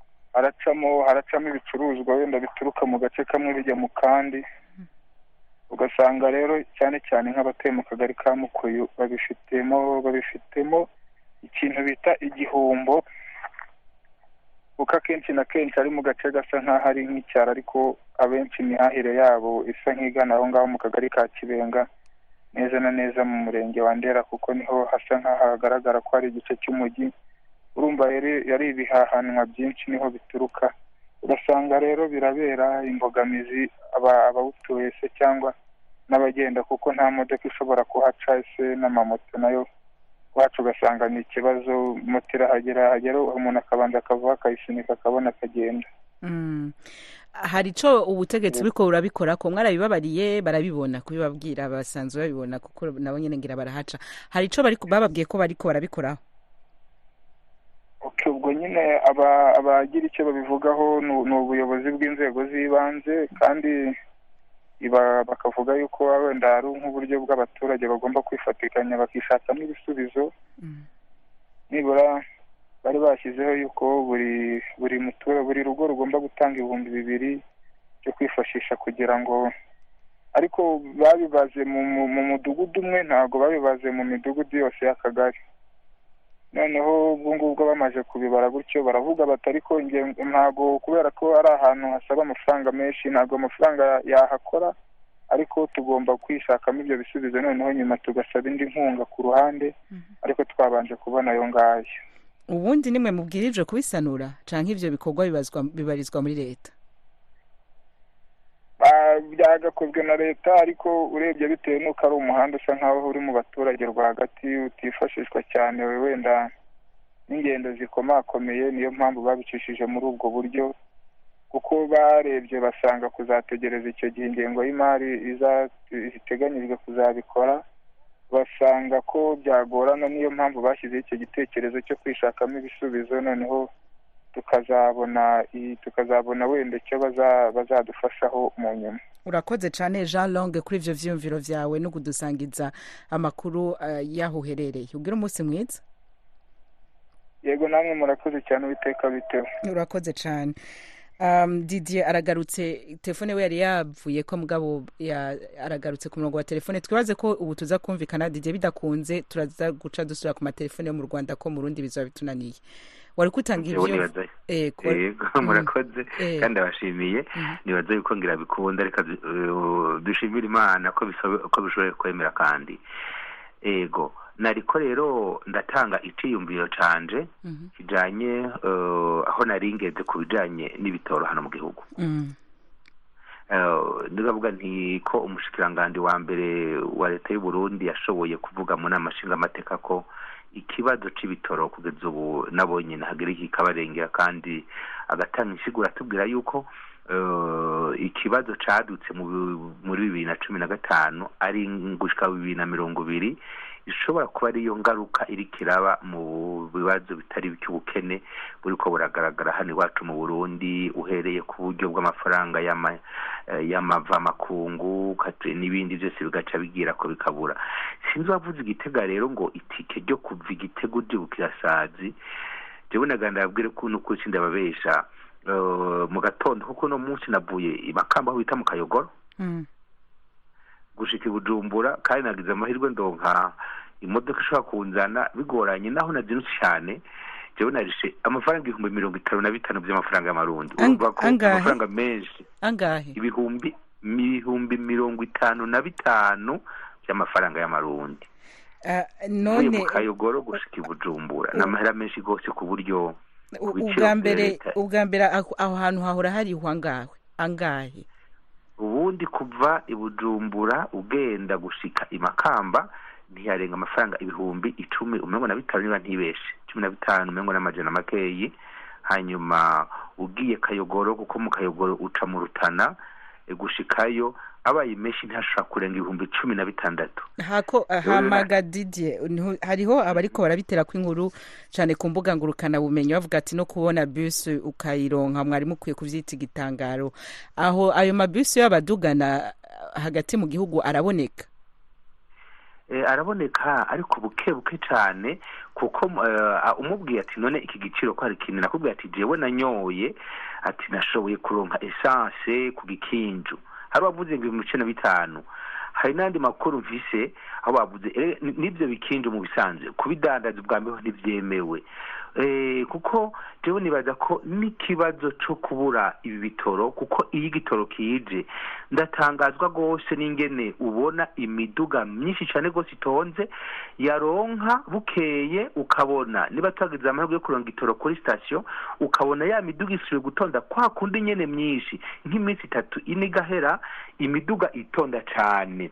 haracamo haracamo ibicuruzwa wenda bituruka mu gace kamwe bijya mu kandi ugasanga rero cyane cyane nk'abatuye mu kagari ka mukuyu babifitemo babifitemo ikintu bita igihombo kuko akenshi na kenshi ari mu gace gasa nk'aho ari nk'icyaro ariko abenshi imihahire yabo isa nk'igana aho ngaho mu kagari ka kibenga neza na neza mu murenge wa ndera kuko niho hasa nk'aho hagaragara ko ari igice cy'umujyi urumva rero yari ibihahanwa byinshi niho bituruka ugasanga rero birabera imbogamizi aba- abawutuye se cyangwa n'abagenda kuko nta modoka ishobora kuhaca ese n'amamoto nayo wacu ugasanga ni ikibazo moto irahagera hagera umuntu akabanza akavuga akayisunika akabona akagenda Mm. hari ico ubutegetsi buriko burabikora ko mwarabibabariye barabibona kubibabwira basanzwe babibona kuko nabo nyene ngira barahaca hari ico bariko bababwiye ko bariko barabikoraho Okay, ubwo nyine aba- abagira icyo babivugaho ni ni ubuyobozi bw'inzego z'ibanze kandi iba- bakavuga yuko wenda ari nk'uburyo bw'abaturage bagomba kwifatikanya bakishakamo ibisubizo nibura bari bashyizeho yuko buri buri mutura buri rugo rugomba gutanga ibihumbi bibiri byo kwifashisha kugira ngo ariko babibaze mu mu- mu mudugudu umwe ntabwo babibaze mu midugudu yose y'akagari noneho ubwo ngubwo bamaze kubibara gutyo baravuga bati ariko inge- ntabwo kubera ko ari ahantu hasaba amafaranga menshi ntabwo amafaranga yahakora ariko tugomba kwishakamo ibyo bisubizo noneho nyuma tugasaba indi nkunga ku ruhande ariko twabanje kubona ayo ngayo ubundi nimwe mubwirijwe kubisanura canke ivyo bikorwa bibazwa bibarizwa muri leta Ah, byagakozwe na leta ariko urebye bitewe n'uko ari umuhanda usa nk'aho uri mu baturage rwagati utifashishwa cyane wenda n'ingendo zikomakomeye niyo mpamvu babicishije muri ubwo buryo kuko barebye basanga kuzategereza icyo gihe ingengo y'imari iza- iteganyijwe kuzabikora basanga ko byagorana niyo mpamvu bashyizeho icyo gitekerezo cyo kwishakamo ibisubizo noneho tukazabona i- tukazabona wenda icyo baza- bazadufashaho mu nyuma urakoze cane jean longue kuri ivyo vyiyumviro vyawe no kudusangiza amakuru uh, y'aho uherereye ugira umunsi mwiza yego namwe murakoze cyane uwiteka bitewe urakoze cane um, didier aragarutse telefone we yari yavuye ko mugabo ya, aragarutse ku murongo wa telefone twibaze ko ubu tuza kumvikana didier bidakunze turaza guca dusubira ku matelefone yo mu rwanda ko mu rundi bizaba bitunaniye wari kutanga Jewe ivyo nibaza eh, ko- yego Mm. murakoze Eh. kandi abashimiye nibaza yuko ngira bikunda reka du- eh, dushimire imana ko bisobe- ko bishoboye kwemera kandi ego nariko rero ndatanga iciyumviro canje kijanye eh, aho nari ngeze ku bijanye n'ibitoro hano mu gihugu Mm. Eh, ndavuga nti ko umushikiranganji wa mbere wa leta y'u Burundi yashoboye kuvuga mu nama nshingamateka ko ikibazo c'ibitoro kugeza ubu nabonye nahagera iki kabarengera kandi agatanga insiguro atubwira yuko eh, ikibazo cadutse mu bi- muri bibiri na cumi na gatanu ari gushika bibiri na mirongo ibiri ishobora kuba ariyo ngaruka iriko iraba mu bibazo bitari by'ubukene buriko buragaragara hano iwacu mu burundi uhereye ku buryo bw'amafaranga y'ama- eh, y'amavamakungu kate- n'ibindi byose bigaca bigira ko bikabura sinzi wavuze igitega rero ngo itike ryo kuva igitego uje bukirasazi jewe naganda yabwire ko n'ukuri sindababesha eh, mu gatondo kuko no munsi navuye i makamba aho bita mu kayogoro Mm. gushika i bujumbura kandi nagize amahirwe ndonka imodoka ishobora kunzana bigoranye naho nazinutse cyane jewe narishe amafaranga ibihumbi mirongo itanu na bitanu by'amafaranga y'amarundi Ang- urumva ko angahe? amafaranga menshi angahe ibihumbi ibihumbi mirongo itanu na bitanu by'amafaranga y'amarundi Ah, uvuye none mu kayogoro gushika i bujumbura ni amahera menshi rwose ku buryo u- ku biciro ubwa bya mbere leta. ubwa mbere aho aho hantu hahora hariho angahe angahe ubundi kuva i bujumbura ugenda gushika i makamba ntiyarenga amafaranga ibihumbi icumi umengo na bitanu niba ntibeshe cumi na bitanu umengo n'amajana makeyi hanyuma ugiye kayogoro kuko mu kayogoro uca mu rutana eh, gushikayo abaye menshi ntashobora kurenga ibihumbi cumi na bitandatu hako hamaga didier niho- hariho abariko barabitera ko inkuru cyane ku mbuga ngurukana bumenyi bavuga ati no kubona bus ukayironka mwari mukwiye kuvyita igitangaro aho ayo mabus y'abadugana ah, hagati mu gihugu araboneka Eh, araboneka ariko buke buke cyane kuko eh, umubwiye ati none iki giciro ko hari ikintu nakubwiye ati jewe nanyoye ati nashoboye kuronka essence ku gikinju hari uwavuze ngo ibihumbi cumi na bitanu hari n'andi makuru mvise aho bavuze eh, ni- n'ibyo bikinje mu bisanzwe kubidandaza ubwa mbere ntibyemewe Eh, kuko jewe nibaza ko n'ikibazo cyo kubura ibi bitoro kuko iyo igitoro kije ndatangazwa rwose n'ingene ubona imiduga myinshi cyane rwose itonze yaronka bukeye ukabona niba twagize amahirwe yo kuronga igitoro kuri sitasiyo ukabona ya miduga isubiye gutonda kwa kundi nyene myinshi nk'iminsi itatu ine igahera imiduga itonda cane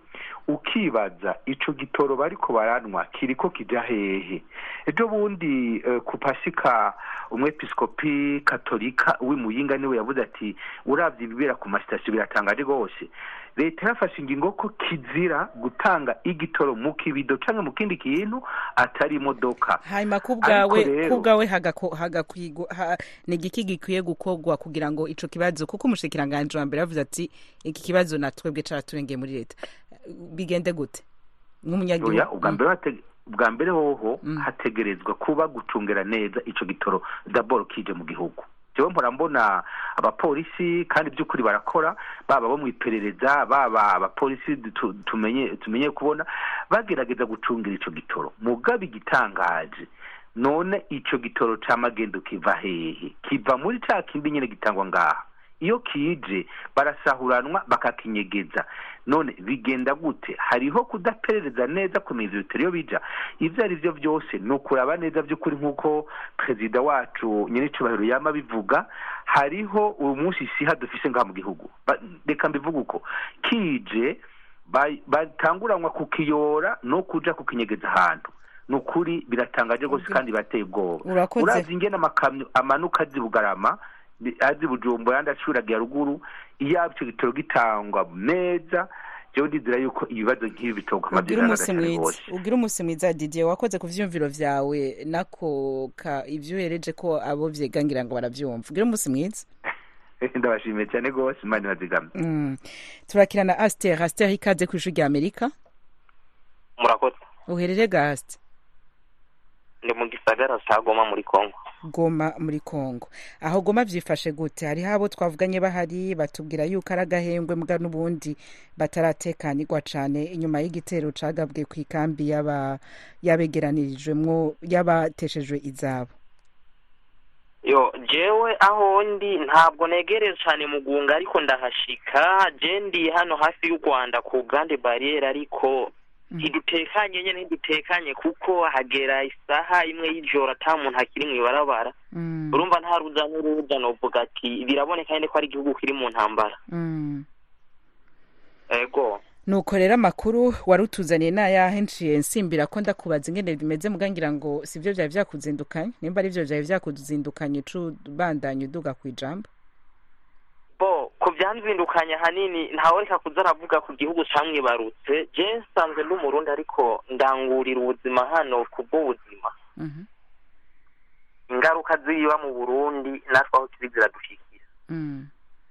ukibaza ico gitoro bariko baranwa kiriko kija hehe ejo bundi eh, ku pasika umwepiskopi katolika w'imuyinga niwe yavuze ati uravye ibibera ku masitasiyo biratangaje rwose leta yafashe ingingo ko kizira gutanga igitoro mu kibido canke mu kindi kintu atari imodoka hanyuma ku Ariko bwawe rero- ku bwawe hagako- hagakwigwa ha- ni igiki gikwiye gukorwa kugira ngo ico kibazo kuko umushikiranganji wa mbere yavuze ati iki kibazo natwebwe caraturengeye muri leta bigende gute nk'umunyagihugu oya ubwa Mm. mbere hate- ubwa mbere hoho hategerezwa kuba gucungera neza ico gitoro daboro kije mu gihugu jewe mpora mbona abapolisi kandi by'ukuri barakora baba bo mu iperereza baba abapolisi tu- tumenye tumenye kubona bagerageza gucungira ico gitoro mugabe igitangaje none ico gitoro ca magendo kiva hehe kiva muri ca kindi nyene gitangwa ngaha iyo kije barasahuranwa bakakinyegeza none bigenda gute hariho kudaperereza neza kumenya ivyo bitaro iyo bija ivyo ari vyo vyose ni ukuraba neza vy'ukuri nk'uko perezida wacu nyiricubahiro yama bivuga hariho uyu munsi siha dufise ngaha mu gihugu Ba- reka mbivuga uko kije ba- batanguranwa kukiyora no kuja kukinyegeza ahantu ni ukuri biratangaje rwose kandi birateye ubwoba Urakoze. urazi ingene amakamyo amanuka azi bugarama ni- azi bujumbura yandi acuragiye ruguru iyo ico gitoro gitangwa neza jewe ndizera yuko ibibazo nk'ibi bitogwa ugira umunsi mwiza ugira umunsi mwiza didier wakoze ku vyumviro vyawe nako ka ivyo uhereje ko abo vyegangira ngo baravyumva ugira umunsi mwiza ndabashimiye cyane rwose imana ibazigame Mm. turakira na aster aster ikaze ku ijwi rya amerika murakoze uherere ga aster ndi mu gisagara ca goma muri kongo goma muri congo aho goma vyifashe gute hariho abo twavuganye bahari batubwira yuko ari agahengwe mbwa n'ubundi bataratekanirwa cane inyuma y'igitero cagabwe ku ikambi y'aba- y'abegeranirijwemwo y'abateshejwe izabo yo jewe aho ndi ntabwo negereye cyane mugunga ariko ndahashika je ndi hano hafi y'u rwanda ku grande barriere ariko ntidutekanye nyene ntidutekanye kuko hagera isaha imwe y'ijoro ata muntu akiri mw'ibarabara urumva nta ruza n'uruza novuga ati biraboneka nyene ko ari igihugu kiri mu ntambara Mm. ego nuko rero amakuru wari utuzaniye n'ayahe nciye nsimbira ko ndakubaza ingene bimeze muga ngira ngo sivyo vyari vyakuzindukanye nimba ari vyo vyari vyakuzindukanye ubandanya uduga kw'ijambo bo ku byanzindukanye ahanini ntawereka kuza aravuga ku gihugu camwibarutse je nsanzwe ndi umurundi ariko ndangurira ubuzima hano ku bw'ubuzima Mhm. ingaruka ziba mu burundi natwe aho kiri ziradushikira Mm.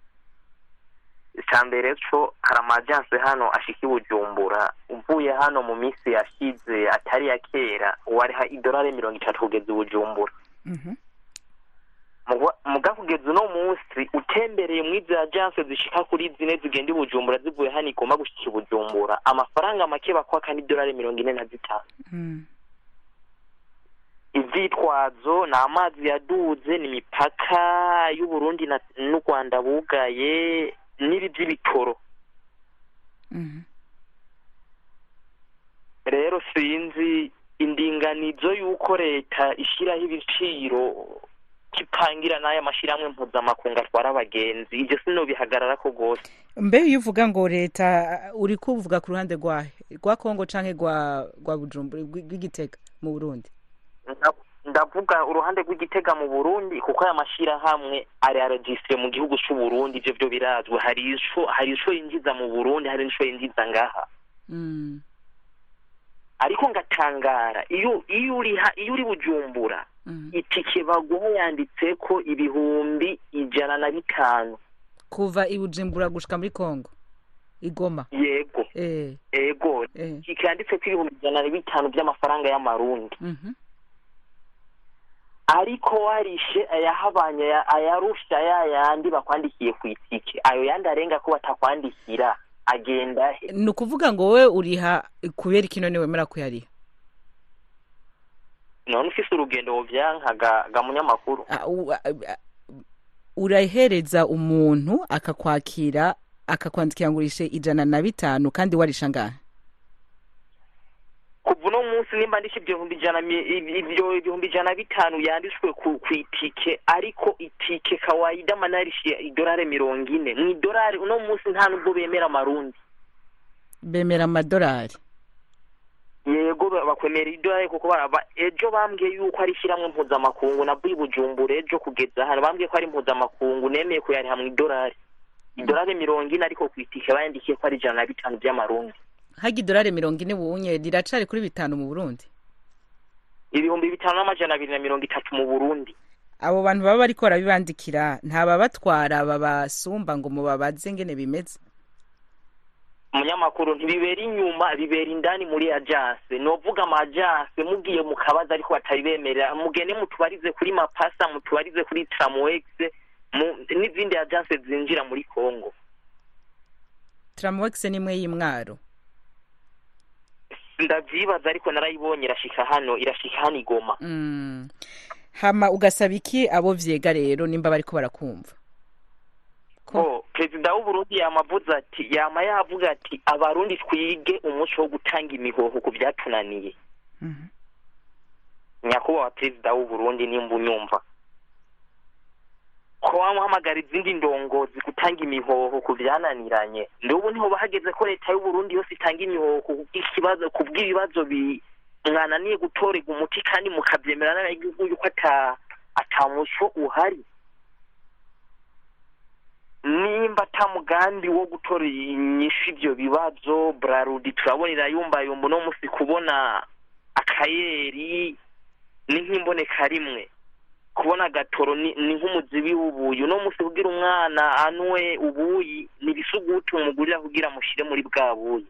icya mbere co hari amajanse hano ashika i bujumbura uvuye hano mu minsi yashize atari ya kera wariha idolari mirongo itatu kugeza i bujumbura Mhm. Muga- muga kugeza uno munsi utembereye muri izi ajanse zishika kuri zine zigenda i bujumbura zivuye hano igomba gushika i bujumbura amafaranga make bakwaka ni idolari mirongo ine na zitanu Mm. ivyitwazo ni amazi yaduze ni imipaka y'uburundi na- n'u rwanda bugaye n'ibi vy'ibitoro Mhm. rero sinzi indinganizo y'uko leta ishyiraho ibiciro kipangira n'aya mashyirahamwe mpuzamakungu atwara abagenzi ibyo sinobihagararako rwose mbe iyo uvuga ngo leta uri kuvuga ku ruhande rwahe rwa kongo canke rwa rwa bujumbura rw'i- rw'igitega mu burundi Nda- ndavuga uruhande rw'igitega mu burundi kuko aya mashyirahamwe ari arejisitire mu gihugu c'uburundi ivyo vyo birazwi hari ico hari ico yinjiza mu burundi hari n'ico yinjiza ngaha Mm. ariko ngatangara iyo iyo uri ha- iyo uri bujumbura itike baguha yanditseko ibihumbi ijana na bitanu kuva i bujumbura gushika muri kongo igoma yego eh. ego kikanditseko ibihumbi ijana na bitanu by'amafaranga y'amarundi Mhm. ariko warishe ayahabanye aya- ayarusha ya yandi bakwandikiye ku itike ayo yandi arenga ko batakwandikira agenda he ni ukuvuga ngo wowe uriha kubera iki none wemera kuyariha none ufise urugendo wovyankaga ga munyamakuru Ah, u- ah, ah, urahereza umuntu akakwakira akakwandikira ngo urishe ijana na bitanu kandi warisha ngahe kuva uno munsi nimba ndishe ibyo bihumbi ijana mi- ibi- ibyo ibihumbi ijana bitanu yanditswe ku ku itike ariko itike kawaida manarishe idolari mirongo ine mu idolari uno munsi nta nubwo bemera amarundi bemera amadolari yego ba- bakwemera idolari kuko baraba ejo bambwiye yuko ari ishyirahamwe mpuzamakungu nabwo i bujumbura ejo kugeza hano bambwiye ko ari mpuzamakungu nemeye kuyariha mu idolari idolari mirongo ine ariko ku itike bayandikiye ko ari ijana na bitanu by'amarundi hajya idolari mirongo ine wunye riracari kuri bitanu mu burundi ibihumbi bitanu n'amajana abiri na mirongo itatu mu burundi abo bantu baba bariko barabibandikira ntababatwara babasumba ngo mubabaze ngene bimeze umunyamakuru ntibibera inyuma bibera indani muri agence novuga ama agence mugiye mu kabaza ariko batabibemerera mugende mutubarize kuri mapasa mutubarize kuri tramwex mu- n'izindi agence zinjira muri congo tramwex nimwe y'imwaro ndavyibaza ariko narayibonye irashika hano irashika hano igoma Mm. hama ugasaba iki abo vyega rero nimba bariko barakumva ko perezida w'uburundi yamavuze ati yama yavuga ati abarundi twige umuco wo gutanga imihoho ku vyatunaniye nyakubahwa perezida w'uburundi nimba unyumva ko wamuhamagara izindi ndongozi gutanga imihoho ku vyananiranye ndubu niho bahageze ko leta y'uburundi yose itanga imihoho ku bw'ikibazo ku bw'ibibazo bi mwananiye gutorega umuti kandi mukavyemera n'abanyagihugu yuko ata ata muco uhari nimba ata mugambi wo gutora inyishu ivyo bibazo brarudi turabona irayumbayumba uno musi kubona akayeri ni nk'imboneka rimwe kubona agatoro ni ni nk'umuzibi w'ubuyi uno musi kugira umwana anwe ubuyi ni ibisuguti umugurira kugira mushire muri bwa buyi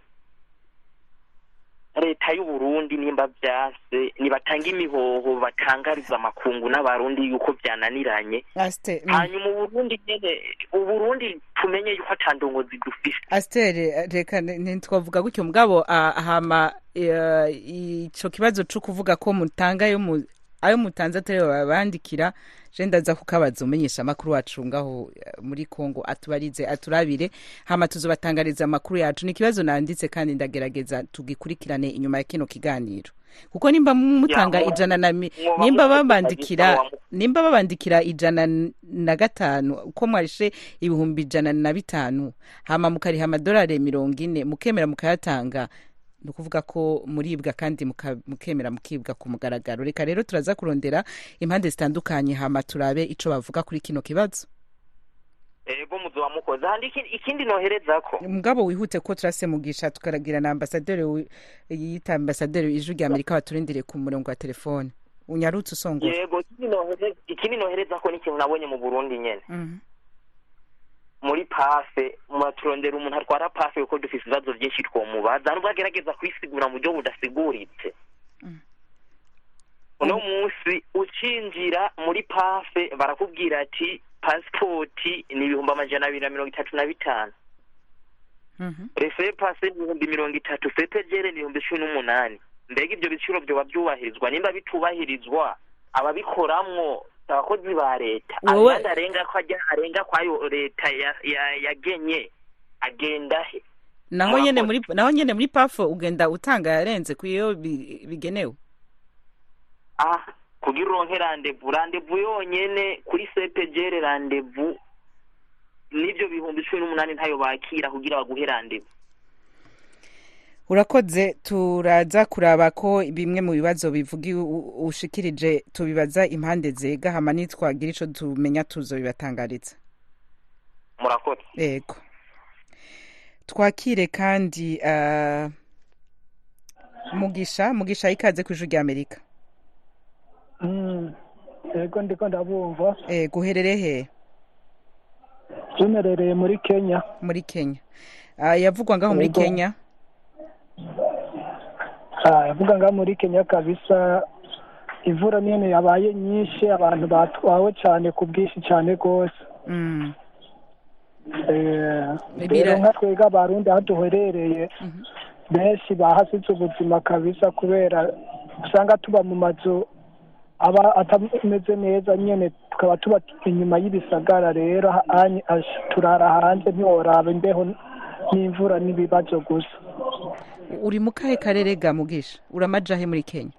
leta y'uburundi nimba vyase nibatanga imihoho batangariza amakungu n'abarundi yuko vyananiranye Aste, mm. hanyuma uburundi nyene uburundi tumenye yuko ata ndongozi dufise astere reka ni- ntitwavuga gutyo mugabo ah, hama eh, ico kibazo co kuvuga ko mutanga ayo mu- ayo mutanze atari babandikira je ndaza kukabaza umenyesha amakuru wacu ngaho eh, muri Kongo atubarize aturabire hama tuzobatangariza amakuru yacu ni ikibazo nanditse kandi ndagerageza tugikurikirane inyuma ya kino kiganiro kuko nimba mutanga Ya, mwo- ijana na mi- mwoba nimba mufite babandikira kazi sawa. nimba babandikira ijana n- na gatanu uko mwarishe ibihumbi ijana na bitanu hama mukariha amadolari mirongo ine mukemera mukayatanga ni ukuvuga ko muribwa kandi muka- mukemera mukibwa ku mugaragaro reka rero turaza kurondera impande zitandukanye hama turabe ico bavuga kuri kino kibazo ego muzoba mukoze handi ikindi- ikindi noherezako mugabo wihute ko turasemugisha tukaragira na ambasaderi wi- yita ambasaderi ijwi rya amerika baturindiriye ku murongo wa telefone unyarutse usongora yego ikindi nohere- ikindi noherezako ni ikintu nabonye mu burundi nyene Mhm. muri pafe muraturondera umuntu atwara pafe kuko dufise ibibazo vyinshi twomubaza nubwo agerageza kwisigura mu buryo budasiguritse uno munsi ucinjira muri pafe barakubwira ati pasipoti ni ibihumbi amajana abiri na mirongo itatu na bitanu refe pase ni ibihumbi mirongo itatu sepejere ni ibihumbi cumi n'umunani mbega ivyo biciro vyoba vyubahirizwa nimba bitubahirizwa ababikoramwo abakozi ba leta Wowe- ayandi arenga ko ajya arenga kwayo leta ya- ya- yagenye agenda he naho nyene muri naho nyene muri pafo ugenda utanga yarenze ku iyo bi- bigenewe ah kugira uronke randevu randevu yonyene kuri sepejere randevu n'ivyo bihumbi cumi n'umunani ntayo bakira kugira baguhe randevu urakoze turaza kuraba ko bimwe mu bibazo bivugi u- ushikirije tubibaza impande zega hama nitwagira ico tumenya tuzobibatangariza murakoze yego twakire kandi ah, mugisha mugisha ikaze ku ijwi rya amerika yego ndiko ndabumva yego uherereye he tumerereye muri kenya muri kenya Ah, yavugwa ngaho muri Yego. kenya Ah, yavuga ngaho muri kenya kabisa imvura nyine yabaye nyinshi abantu batwawe cyane ku bwinshi cyane rwose Mm. Eh, Bira- rero nka twebwe abarundi aho duherereye benshi bahasize ubuzima kabisa kubera usanga tuba mu mazu aba atameze neza nyine tukaba tuba inyuma y'ibisagara rero hanyi- ash- turara hanze ntiworaba imbeho n'imvura n'ibibazo gusa uri mu kahe karere ga mugisha uramajahe muri kenya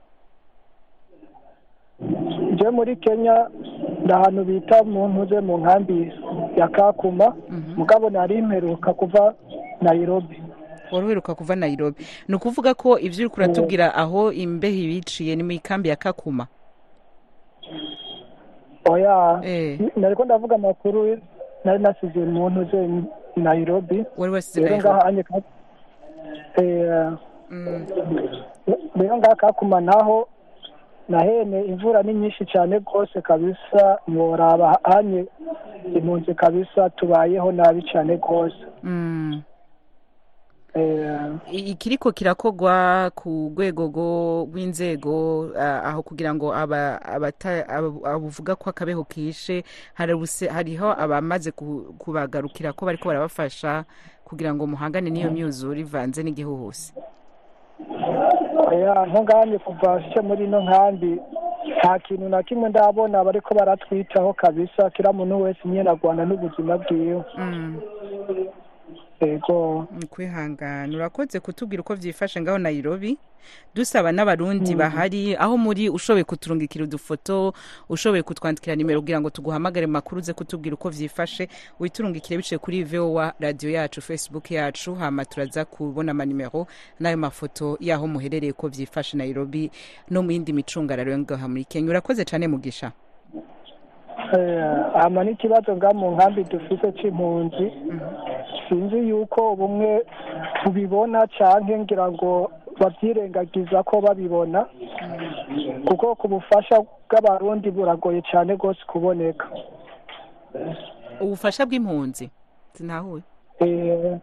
je muri kenya ni ahantu bita mu ntuze mu nkambi ya kakuma mugabo nari imperuka kuva nairobi wari uheruka kuva nairobi ni ukuvuga ko ibyo uri kuratubwira aho imbeho ibiciye ni mu ikambi ya kakuma oya nariko ndavuga amakuru nari nasize mu ntuze nairobi wari wasize rero Nairobi. ngaha anye ka- eh, rero ngaha kakuma naho nahene imvura ni nyinshi cyane rwose kabisa ntiworaba hanye impunzi kabisa tubayeho nabi cyane rwose Mm. Eh, I- ikiriko kirakogwa ku rwego rwo- rw'inzego ah, aho kugira ngo aba- abata- abo- abuvuga ko akabeho kishe hari ubuse- hariho abamaze ku- kubagarukira ko bariko barabafasha kugira ngo muhangane n'iyo myuzure ivanze n'igihuhusi oya nko nganye kuva nshike muri ino nkambi nta kintu na kimwe ndabona bariko baratwitaho kabisa kira muntu wese nyene agwana n'ubuzima bwiwe ego ni kwihangana urakoze kutubwira uko byifashe ngaho nairobi dusaba n'abarundi Mm. bahari aho muri ushoboye kuturungikira udufoto ushoboye kutwandikira nimero kugira ngo tuguhamagare mu makuru uze kutubwira uko byifashe witurungikire biciye kuri vowa radiyo yacu facebook yacu hama turaza kubona amanimero n'ayo mafoto y'aho muherereye uko byifashe nairobi no mu yindi micungararo yo ngaha muri kenya urakoze cyane mugisha Eh, ama n'ikibazo nga mu nkambi dufise c'impunzi sinzi yuko bumwe tubibona canke ngira ngo bavyirengagiza ko babibona kuko ku bufasha bw'abarundi buragoye cane rwose kuboneka ubufasha bw'impunzi sinahuye Eh,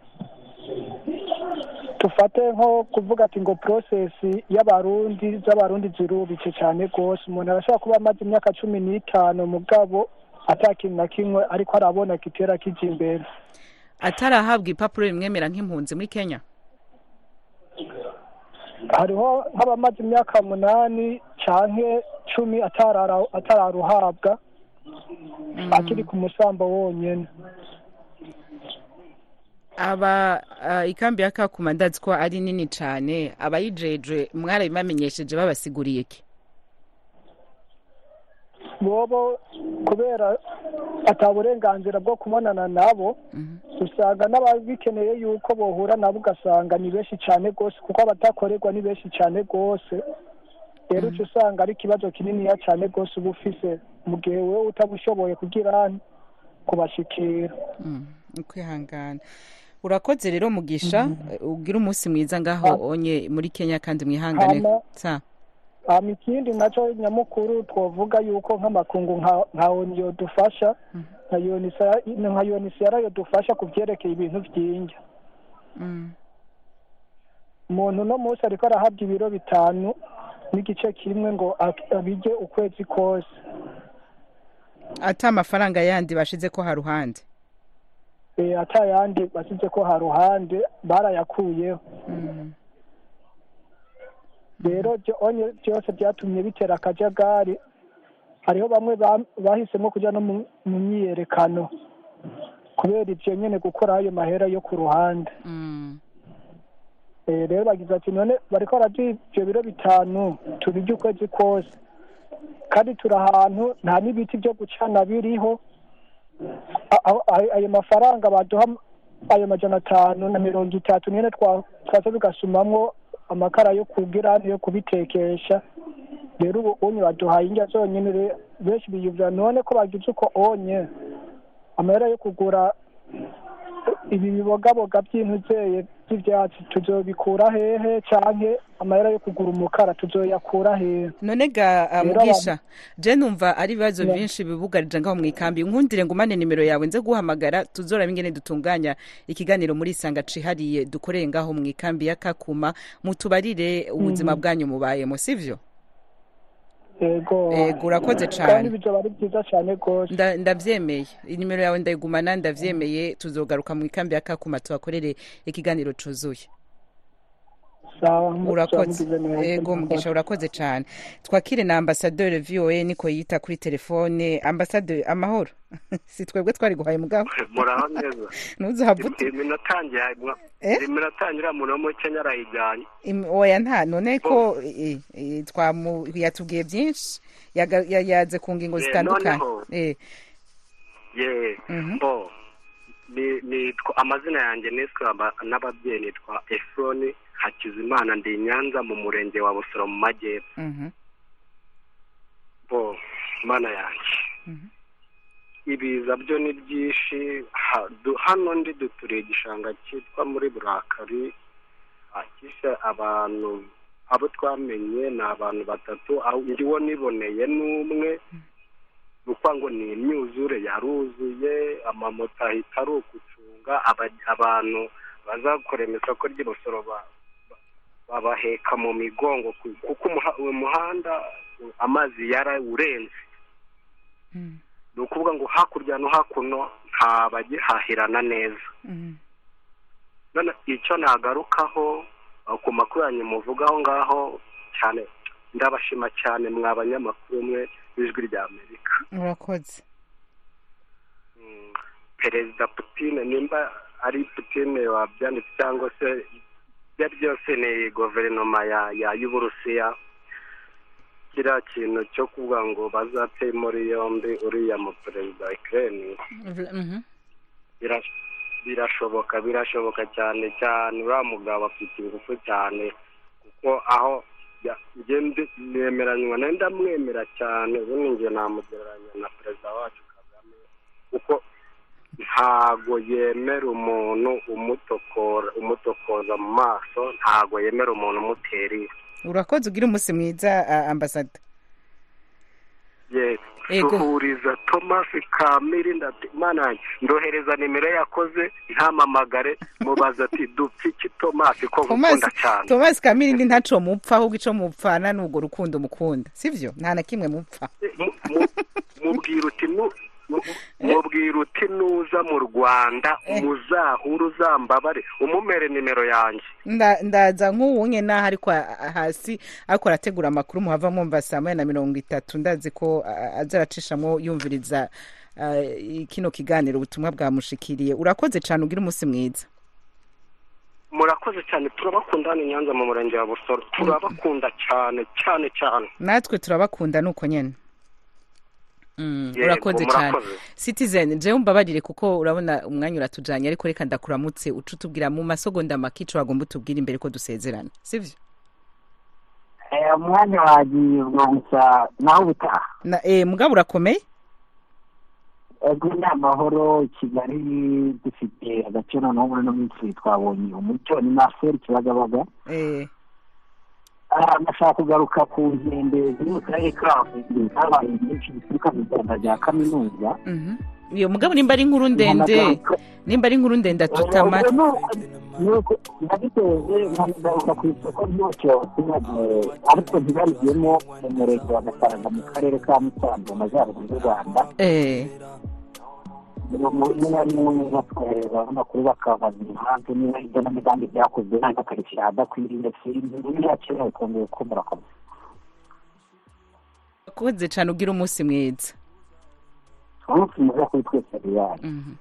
dufate nko kuvuga ati ngo process y'abarundi z'abarundi zirubitse cyane rwose umuntu arashobora kuba amaze imyaka cumi n'itanu mugabo ata kintu na kimwe ariko arabona kitera kija imbere atarahabwa ipapuro rimwemera nk'impunzi muri kenya hariho nk'abamaze imyaka munani canke cumi atarara- atararuhabwa akiri ku musambo wonyene aba ah, ikambi ya kakuma ndazi ko ari nini cyane abayijejwe mwarabibamenyesheje babasiguriye ki bobo kubera ata burenganzira bwo kubonana nabo usanga n'ababikeneye yuko bohura nabo ugasanga ni benshi cyane rwose kuko abatakorerwa ni benshi cyane rwose rero uca usanga ari ikibazo kininiya cyane rwose uba ufise mu gihe wowe utabushoboye kugira kubashikira ukwihangana urakoze rero mugisha ugira umunsi mwiza ngaho onye muri kenya kandi mwihangane Hama- sa hama ikindi nacyo nyamukuru twavuga yuko nk'amakungu nka nka oniyo dufasha nka yonisa nka yonisiyara yo dufasha ku byerekeye ibintu by'indya umuntu uno munsi ariko arahabwa ibiro bitanu n'igice kimwe ngo ak- abirye ukwezi kose ata amafaranga yandi bashize ko haruhande Eh, ata yandi basize ko haruhande barayakuyeho rero byo- onye byose byatumye bitera akajagari hariho bamwe ba- bahisemo kujya no mu- mu myiyerekano kubera ibyo nyine gukora ayo mahera yo ku ruhande Eh, rero bagize ati none bariko baraduha ibyo biro bitanu tubirya ukwezi kose kandi turi ahantu nta n'ibiti byo gucana biriho A- aho- ayo ayo mafaranga baduha ayo majana atanu na mirongo itatu nyine twa- twaza tugasumamwo amakara yo kugira yo kubitekesha rero ubu onye baduhaye indya zonyine re- benshi biyumvira none ko bagize uko onye amahera yo kugura ibi bibogaboga by'intuzeye by'ibyatsi tuzobikura hehe canke amahera yo kugura umukara tuzoyakura hehe none ga ah, Rero mugisha je numva ari ibibazo Yeah. byinshi bibugarije ngaho mu ikambi nkundire ngumane nimero yawe nze guhamagara tuzoraba ingene dutunganya ikiganiro muri isanga cihariye dukoreye ngaho mu ikambi ya kakuma mutubarire ubuzima Mhm. bwanyu mubayemo sivyo yego Yego, urakoze kandi cane bizoba ari byiza cyane rwose Nda- ndavyemeye inimero yawe ndayigumana ndavyemeye tuzogaruka mu ikambi ya kakuma tuhakorere ikiganiro cuzuye sawa urakoze mugize neza. ego mugisha urakoze cyane twakire na ambasaderi voa niko yita kuri telefone ambasaderi amahoro si twebwe twari guhaye mugabo muraho neza ntuzahavute iminatangira Eh? iminatangira umuntu wo muri kenya arayijyanye Im- oya nta none ko eh, eh, twamu yatubwiye byinshi yaga- ya- yaze ku ngingo Eh, zitandukanye noneho- Eh, ye Mhm. bo ni nitwa amazina yanjye niswe aba- n'ababyeyi nitwa efuroni hakizimana ndi i nyanza mu murenge wa busoro mu majyepfo mhm, bo mana yanjye ibiza byo ni byinshi ha- du- hano ndi duturiye igishanga cyitwa muri burakari akishe abantu abo twamenye ni abantu batatu aho ndiwo niboneye n'umwe ni ukuvuga ngo ni imyuzure yaruzuye amamoto ahita ari ukucunga aba- abantu bazakorera isoko ry'ibusoro ba- ba- babaheka mu migongo ku- kuko umuha- uwo muhanda amazi yarawurenze ni ukuvuga ngo hakurya no hakuno nta bagihahirana neza none icyo nagarukaho uh, ku makuru yanyu muvuga aho ngaho cyane ndabashima cyane mwa banyamakuru mwe b'ijwi rya amerika urakoze perezida putine nimba ari putine wabyanditse cyangwa se ibyo ari byose ni guverinoma ya ya y'uburusiya kiriya kintu cyo kuvuga ngo bazate muri yombi uriya mu perezida wa ikirere Mhm. Bira- birashoboka birashoboka cyane cyane uriya mugabo afite ingufu cyane kuko aho ya- njye ndi- nemeranywa nawe ndamwemera cyane ubundi njye namugereranya na perezida wacu kagame kuko ntago yemera umuntu umutokora umutokoza mu maso ntago yemera umuntu umutera iwe urakoze ugira umunsi mwiza ah, ambasada Yes. Ego. suhuriza thomas kamiri ndati mana yanjye ndohereza nimero yakoze ntamamagare mubaza ati dupfa iki thomas ko Thomas ngukunda cyane Thomas Kamirindi ntaco mupfa ahubwo ico mupfana ni urwo rukundo mukunda sivyo nta na kimwe mupfa Mu- mu- mubwira uti nu- mu- mubwira uti nuza mu rwanda muzahura uzambabare umumere nimero yanjye Nda- ndaza nk'uwunye naho ariko a- hasi ariko arategura amakuru muhava mwumva saa moya na mirongo itatu ndazi ko a- aza aracishamwo yumviriza ah, kino kiganiro ubutumwa bwamushikiriye urakoze cane ugira umunsi mwiza murakoze cyane turabakunda hano i nyanza mu murenge wa busoro turabakunda cyane cyane cyane natwe turabakunda nuko nyene Mm, Yego, urakoze cyane murakoze. citizen jewe umbabarire kuko urabona umwanya uratujanye ariko reka ndakuramutse uca utubwira mu masegonda make ico wagomba utubwira imbere ko dusezerana sivyo Eh, umwanya wagiye gusa nawe ubutaha Na- eh, mugabo urakomeye ego ni amahoro i kigali dufite agaciro noneho muri ino minsi twabonye umucyo ni marcel kibagabaga eh Ah, ndashaka kugaruka ku nkende ziri mu karere ka huye zabaye nyinshi zituruka mu rwanda rya kaminuza Mhm. iyo mugabo nimba ari inkuru ndende nimba ari inkuru ndende atuta amatwi nuko nabiteje nkagaruka ku isoko ry'umucyo ariko ntibarigiyemo mu murenge wa gasaranga mu karere ka musanze mu majyaruguru y'u rwanda eh niba ari umwe batwohereza amakuru bakabaza impamvu niba ibyo n'imigambi byakozwe ntabwo akarishya adakwiriye sinzi niba yakenewe kongera uko murakomeza urakoze cane ugira umunsi mwiza umunsi mwiza kuri twese riyari Mhm.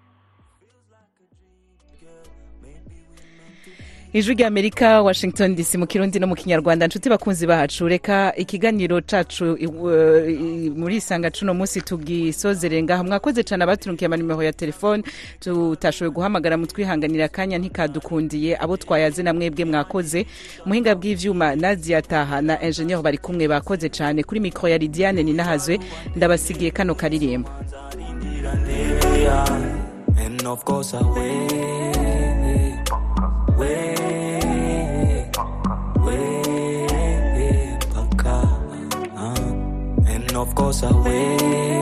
ijwi rya amerika washington dc mu kirundi no mu kinyarwanda nshuti bakunzi bacu reka ikiganiro cacu i- i- muri isanga cuno munsi tugisozere ngaha mwakoze cane abaturunkiye amanimero ya telefone tutashoboye guhamagara mutwihanganira akanya ntikadukundiye abo twayaze na mwebwe mwakoze muhinga bw'ivyuma nadia taha na ingenieur bari kumwe bakoze cane kuri mikro ya lidiane ninahazwe ndabasigiye kano karirimbo And of course I wait, wait, wait, paka. Uh, and of course I wait.